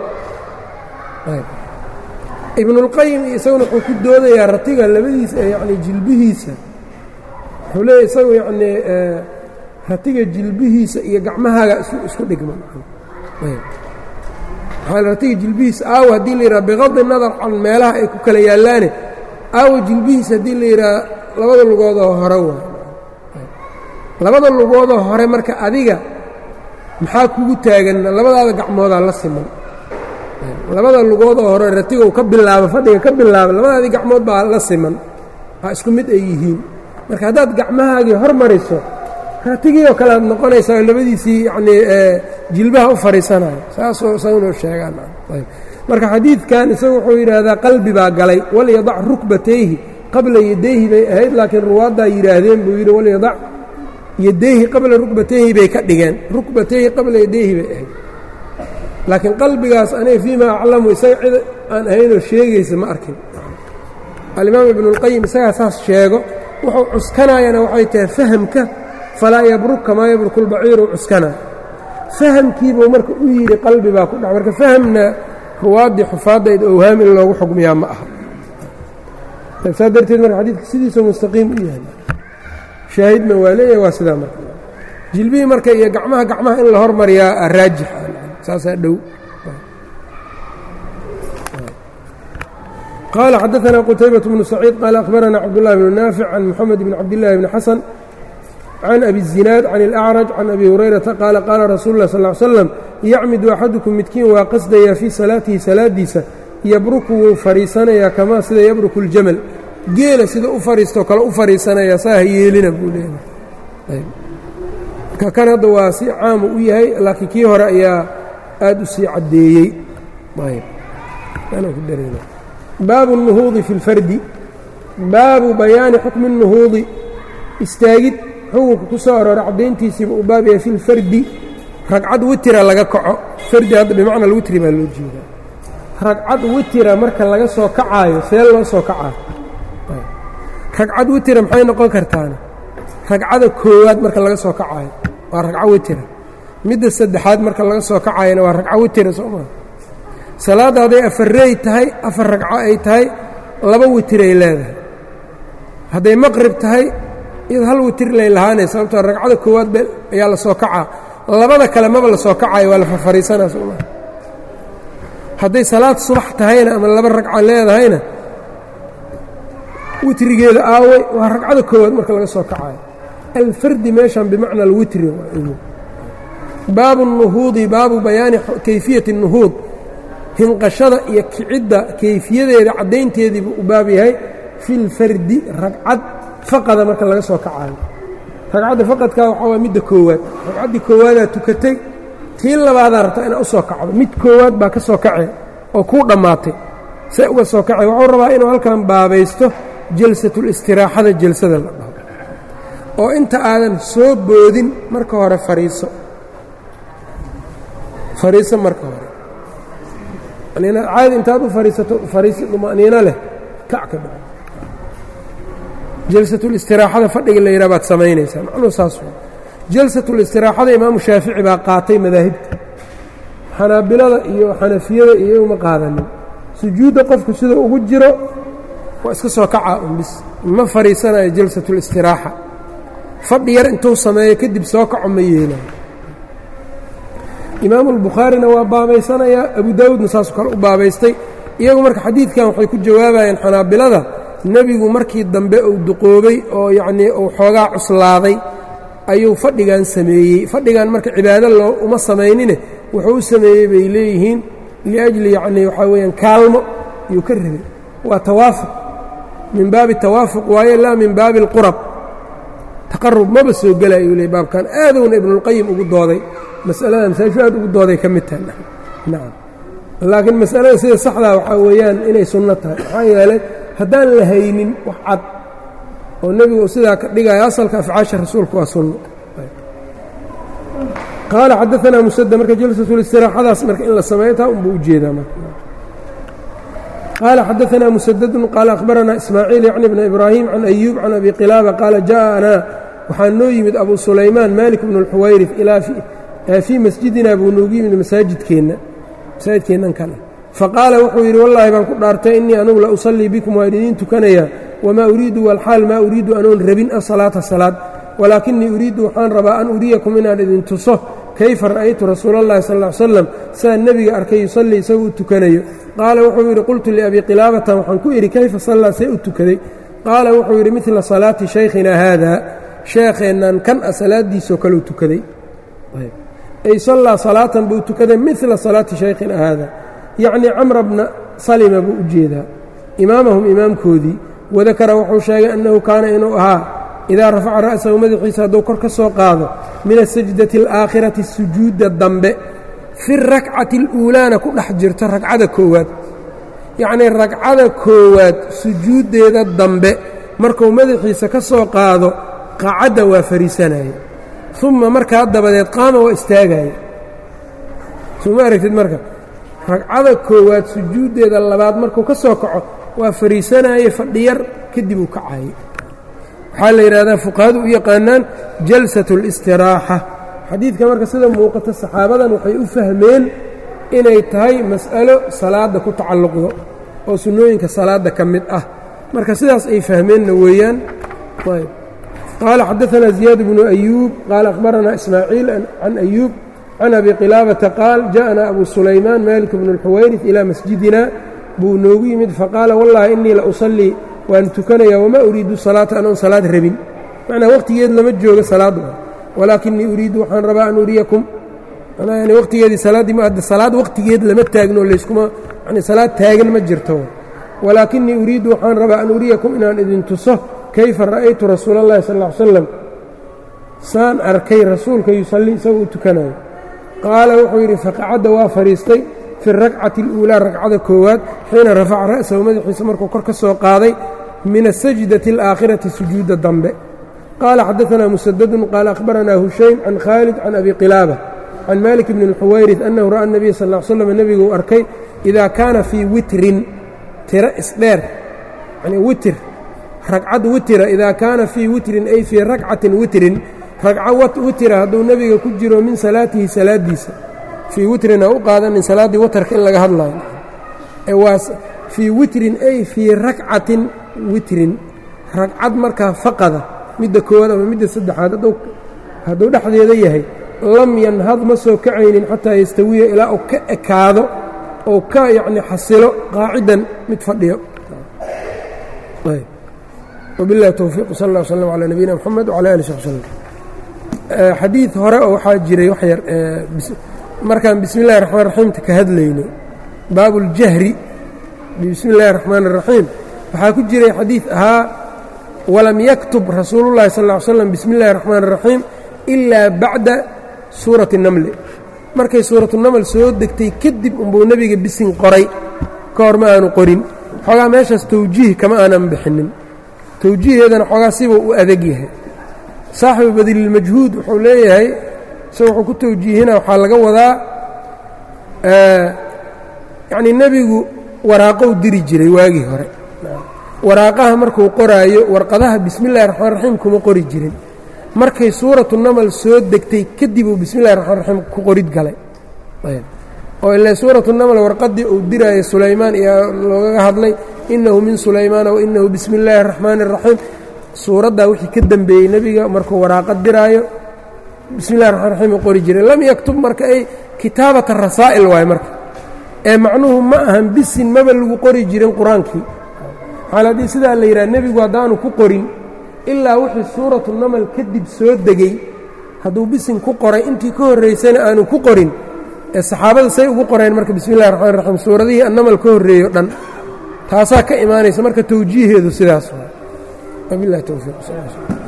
ibnulqayim isaguna wuxuu ku doodayaa ratiga labadiisa yacni jilbihiisa wuxuu leeyahy isagu yacnii ratiga jilbihiisa iyo gacmahaaga isku dhigma ratiga jilbihiisa aawa haddii la yidhaha biqadi nadar can meelaha ay ku kala yaallaane aawa jilbihiisa haddii la yidhaha labada lugoodoo hore waay labada lugoodoo hore marka adiga maxaa kugu taagan labadaada gacmoodaa la siman labada lugoodoo hore ratigow ka bilaaba fadhiga ka bilaaba labadaadii gacmood baa la siman waa isku mid ay yihiin marka haddaad gacmahaagii hor mariso ratigii oo kale aad noqonaysaa labadiisii yacnii jilbaha u fadhiisanayo saasoo isagunoo sheegaan marka xadiidkan isagu wuxuu yidhaahdaa qalbi baa galay walyadac rukbatayhi qabla yadayhi bay ahayd laakiin ruwaaddaa yidhaahdeen buu yidhi walyadac yadayhi qabla rukbatayhi bay ka dhigeen rukbatayhi qabla yadayhi bay ahayd laakiin qalbigaas aniga fii ma aclamu isaga cid aan ahaynoo sheegaysa ma arkin alimaam ibnuاlqayim isagaa saas sheego wuxuu cuskanayana waxay tahay fahamka falaa yabruk kamaa yabruku اlbaciiru cuskanaa fahamkiibuu marka u yidhi qalbi baa ku dhac marka fahamna ruwaaddii xufaaddayd owhaam in loogu xugmiyaa ma aha saa darteed marka xadiidka sidiisuu mustaqiim u yahay shaahidna waa leeyahay waa sidaa marka jilbihii marka iyo gacmaha gacmaha in la hormariyaa raajix saasaa dhow qaala xadaثna qتaybaة بن سacيid qaal أkhbarana cabdاللahi بن naafic can mxamed bn cabdالlahi bni xasan can abi الزinaad can الأcraj can abi hurayrata qaala qaala rasuulu اlah sal ly slam yacmidu axadukum midkiin waa qasdaya fii salaatihi salaadiisa yabruku wuu fadhiisanayaa kamaa sida yabruku اljamal geela sida u fadhiistoo kale u fadhiisanaya saa ha yeelina buu leeyahay ka kan hadda waa si caamu u yahay laakiin kii hore ayaa aad u sii caddeeyey baabu الnuhuudi fi اlfardi baabu bayaani xukmi الnuhuudi istaagid xukunka ku soo aroora caddayntiisiiba uu baab yahay fi lfardi ragcad witira laga kaco fardi hadda bimacna alwitri baa loo jeedaa ragcad witira marka laga soo kacaayo see loo soo kacaayo ragcad witira maxay noqon kartaana ragcada koowaad marka laga soo kacaayo waa ragco witira midda saddexaad marka laga soo kacaayana waa ragco witira soo maa salaadda hadday afarey tahay afar ragco ay tahay laba witiray leedahay hadday maqrib tahay iyad hal witir lay lahaanay sababtoo ragcada koowaad be ayaa la soo kacaa labada kale maba la soo kacayo waa la farfariisanaa soo maa hadday salaad subax tahayna ama laba ragco leedahayna witrigeeda aaway waa ragcada koowaad marka laga soo kacayo alfardi meeshan bimacna alwitri baabu الnuhuudi baabu bayaani kayfiyati الnuhuud hinqashada iyo kicidda kayfiyadeeda caddaynteediibuu u baab yahay fi lfardi ragcad faqada marka laga soo kacayo ragcadda faqadkaa waxaa waa midda koowaad ragcaddii koowaadaa tukatay tii labaadaa rabta inaa u soo kacdo mid koowaad baa ka soo kacee oo kuu dhammaatay see uga soo kacay wuxuu rabaa inuu halkan baabaysto jalsatulistiraexada jalsada la dhaho oo inta aadan soo boodin marka hore fariiso fariiso marka hore caadi intaad u fariisato fariisi duma'niino leh kac ka dhaco jalsatulistiraexada fadhiga la yidhaha baad samaynaysaa macnuu saas jalsatulistiraexada imaamu shaafici baa qaatay madaahibta xanaabilada iyo xanafiyada iyo uma qaadanin sujuudda qofku sida ugu jiro waa iska soo kacaa un bis ma fadhiisanayo jalsatulistiraaxa fadhi yar intuu sameeyo kadib soo kaco ma yeelayo imaamu albukhaarina waa baabaysanayaa abu daawuudna saasoo kale u baabaystay iyagu marka xadiidkan waxay ku jawaabayeen xanaabilada nebigu markii dambe uu duqoobay oo yacnii uu xoogaa cuslaaday ayuu fadhigan sameeyey fadhigan marka cibaado loo uma samaynine wuxuu u sameeyey bay leeyihiin liajli yacnii waxaa weeyaan kaalmo iyuu ka rabay waa tawaafuq min baabi tawaafuq waaye laa min baabi alqurab taqarub maba soo gelayuu leey baabkan aadowna ibnulqayim ugu dooday mas'alada masaajishu aad ugu dooday ka mid tahay nacam laakiin mas'alada sida saxdaa waxaa weeyaan inay sunno tahay maxaa yeelay haddaan la haynin wax cad oo nebigu sidaa ka dhigaya asalka afcaasha rasuulka waa sunno qaala xadaanaa musada marka jalsatulistiraxadaas marka in la sameeyo taa unbuu ujeedaa marka qaala xadaanaa musadadun qaala akhbaranaa ismaaciil yacni bna ibraahim can ayuub can abi qilaaba qaala ja'anaa waxaa noo yimid abu sulaymaan malik bnu اlxuwayrif ilaa fii masjidina buu noogu yimid masaajidkeenna masaajidkeennan kale faqaala wuxuu yidhi wallaahi baan ku dhaartay innii anugu la usallii bikum waan idiin tukanayaa wamaa uriidu walxaal maa uriidu anoon rabin asalaata salaad walaakinii uriiddu waxaan rabaa an uriyakum inaan idin tuso kayfa ra'aytu rasuulallahi sal ly slam sidaan nebiga arkay yusallii isagoo u tukanayo qaala wuxuu yidhi qultu liabii qilaabatan waxaan ku idhi kayfa sallaa see u tukaday qaala wuxuu yidhi midla salaati shaykhinaa haadaa sheekheennan kan a salaaddiisoo kaleu tukaday ay sallaa salaatan buu tukaday midla salaati shaykhina haada yacnii camra bna salima buu u jeedaa imaamahum imaamkoodii wadakara wuxuu sheegay annahu kaana inuu ahaa idaa rafaca ra'sahu madaxiisa hadduu kor ka soo qaado min asajdati alaakhirati sujuudda dambe fi rakcati aluulaana ku dhex jirto ragcada koowaad yacnii ragcada koowaad sujuuddeeda dambe markuu madaxiisa ka soo qaado qacadda waa fariisanaya uma markaa dabadeed qaama waa istaagaya soo ma aragtid marka ragcada koowaad sujuuddeeda labaad markuu ka soo kaco waa fariisanaaye fadhiyar kadib uu kacaaye waxaa la yidhahdaa fuqahadu u yaqaanaan jalsat اlistiraaxa xadiidka marka sida muuqata saxaabadan waxay u fahmeen inay tahay mas'alo salaadda ku tacalluqdo oo sunnooyinka salaadda ka mid ah marka sidaas ay fahmeenna weeyaan ayb qaala xadaanaa ziyaad bnu ayuub qaala akhbaranaa ismaaciil can ayuub can abi qilaabata qaal ja'anaa abu sulaymaan malik bnu اlxuwayrif ilaa masjidina buu noogu yimid faqaala wallahi innii la usallii waan tukanayaa wamaa uriidu salaata anoon salaad rabin macnaa waqtigeed lama joogo salaaddu walaakinii uriidu waxaan rabaa an uriyakum yani waqtigeedii salaaddii ma adda salaad waqtigeed lama taagno layskuma yani salaad taagan ma jirto walaakinii uriidu waxaan rabaa an uriyakum inaan idin tuso kayfa ra'aytu rasuula اllahi sal ll ly slam saan arkay rasuulka yusallii isagoo u tukanayo qaala wuxuu yidhi faqacadda waa fadhiistay fi rakcati اluulaa ragcada koowaad xiina rafaca ra'sahu madaxiisa markuu kor ka soo qaaday min asajdati alaakhirati sujuudda dambe qaala xadaanaa musadadun qaala akhbaranaa hushaym can khaalid can abi qilaaba can malik bni اlxuwayrih annahu ra'a nabiya sal ll slam nebiguu arkay idaa kaana fii witrin tiro isdheer yani witir ragcad witira idaa kaana fii witrin ay fii rakcatin witrin ragco witira hadduu nebiga ku jiro min salaatihi salaaddiisa fii witrin ha u qaadanin salaaddii watarka in laga hadlayo waa fii witrin ay fii rakcatin witrin ragcad markaa faqada midda koowaad ama midda saddexaad hadduu dhexdeeda yahay lam yanhad ma soo kacaynin xataa yastawiya ilaa uu ka ekaado ou ka yacni xasilo qaacidan mid fadhiyo wabiاllahi towfiiq sal اllah slm calى nabiyina mxamed wcalى ali sab slm xadiid hore oo waxaa jiray wax yar markaan bismi اllahi الraxmaan raxiimta ka hadlayno baabu اljahri bismi اllahi الraxmaan الraxiim waxaa ku jiray xadiid ahaa walam yaktub rasuulu اllahi sal ly slam bismi اllahi الraxmaan الraxiim ilaa bacda suurati الnamli markay suuratu naml soo degtay kadib unbuu nebiga bisin qoray ka hor ma aanu qorin xoogaa meeshaas tawjiih kama aanan bixinin tawjiiheedana xoogaa sibuu u adag yahay saaxibu badililmajhuud wuxuu leeyahay se wuxuu ku tawjiihina waxaa laga wadaa yacnii nebigu waraaqou diri jiray waagii hore waraaqaha markuu qoraayo warqadaha bismi illahi raxmaan raxiim kuma qori jirin markay suuratu namal soo degtay kadib uu bismi illahi raxmaan raxiim ku qorid galay oo ilaa suuratu namal warqaddii uu diraayo sulaymaan iyo loogaga hadlay innahu min sulaymaana wa innahu bismi illaahi araxmaani araxiim suuraddaa wixii ka dembeeyey nebiga markuu waraaqad diraayo bismi illahi raxmaan raxiim uu qori jiray lam yaktub marka ay kitaabata rasaa'il waaye marka ee macnuhu ma ahan bisin maba lagu qori jirin qur-aankii xaal haddii sidaa la yidhaha nebigu haddaanu ku qorin ilaa wixii suuratu namal kadib soo degey hadduu bisin ku qoray intii ka horraysana aanu ku qorin ee saxaabada say ugu qoreen marka bismi illahi raxmaan raxiim suuradihii annamal ka horreeyo dhan taasaa ka imaanaysa marka tawjiiheedu sidaas wabilahi towfiiq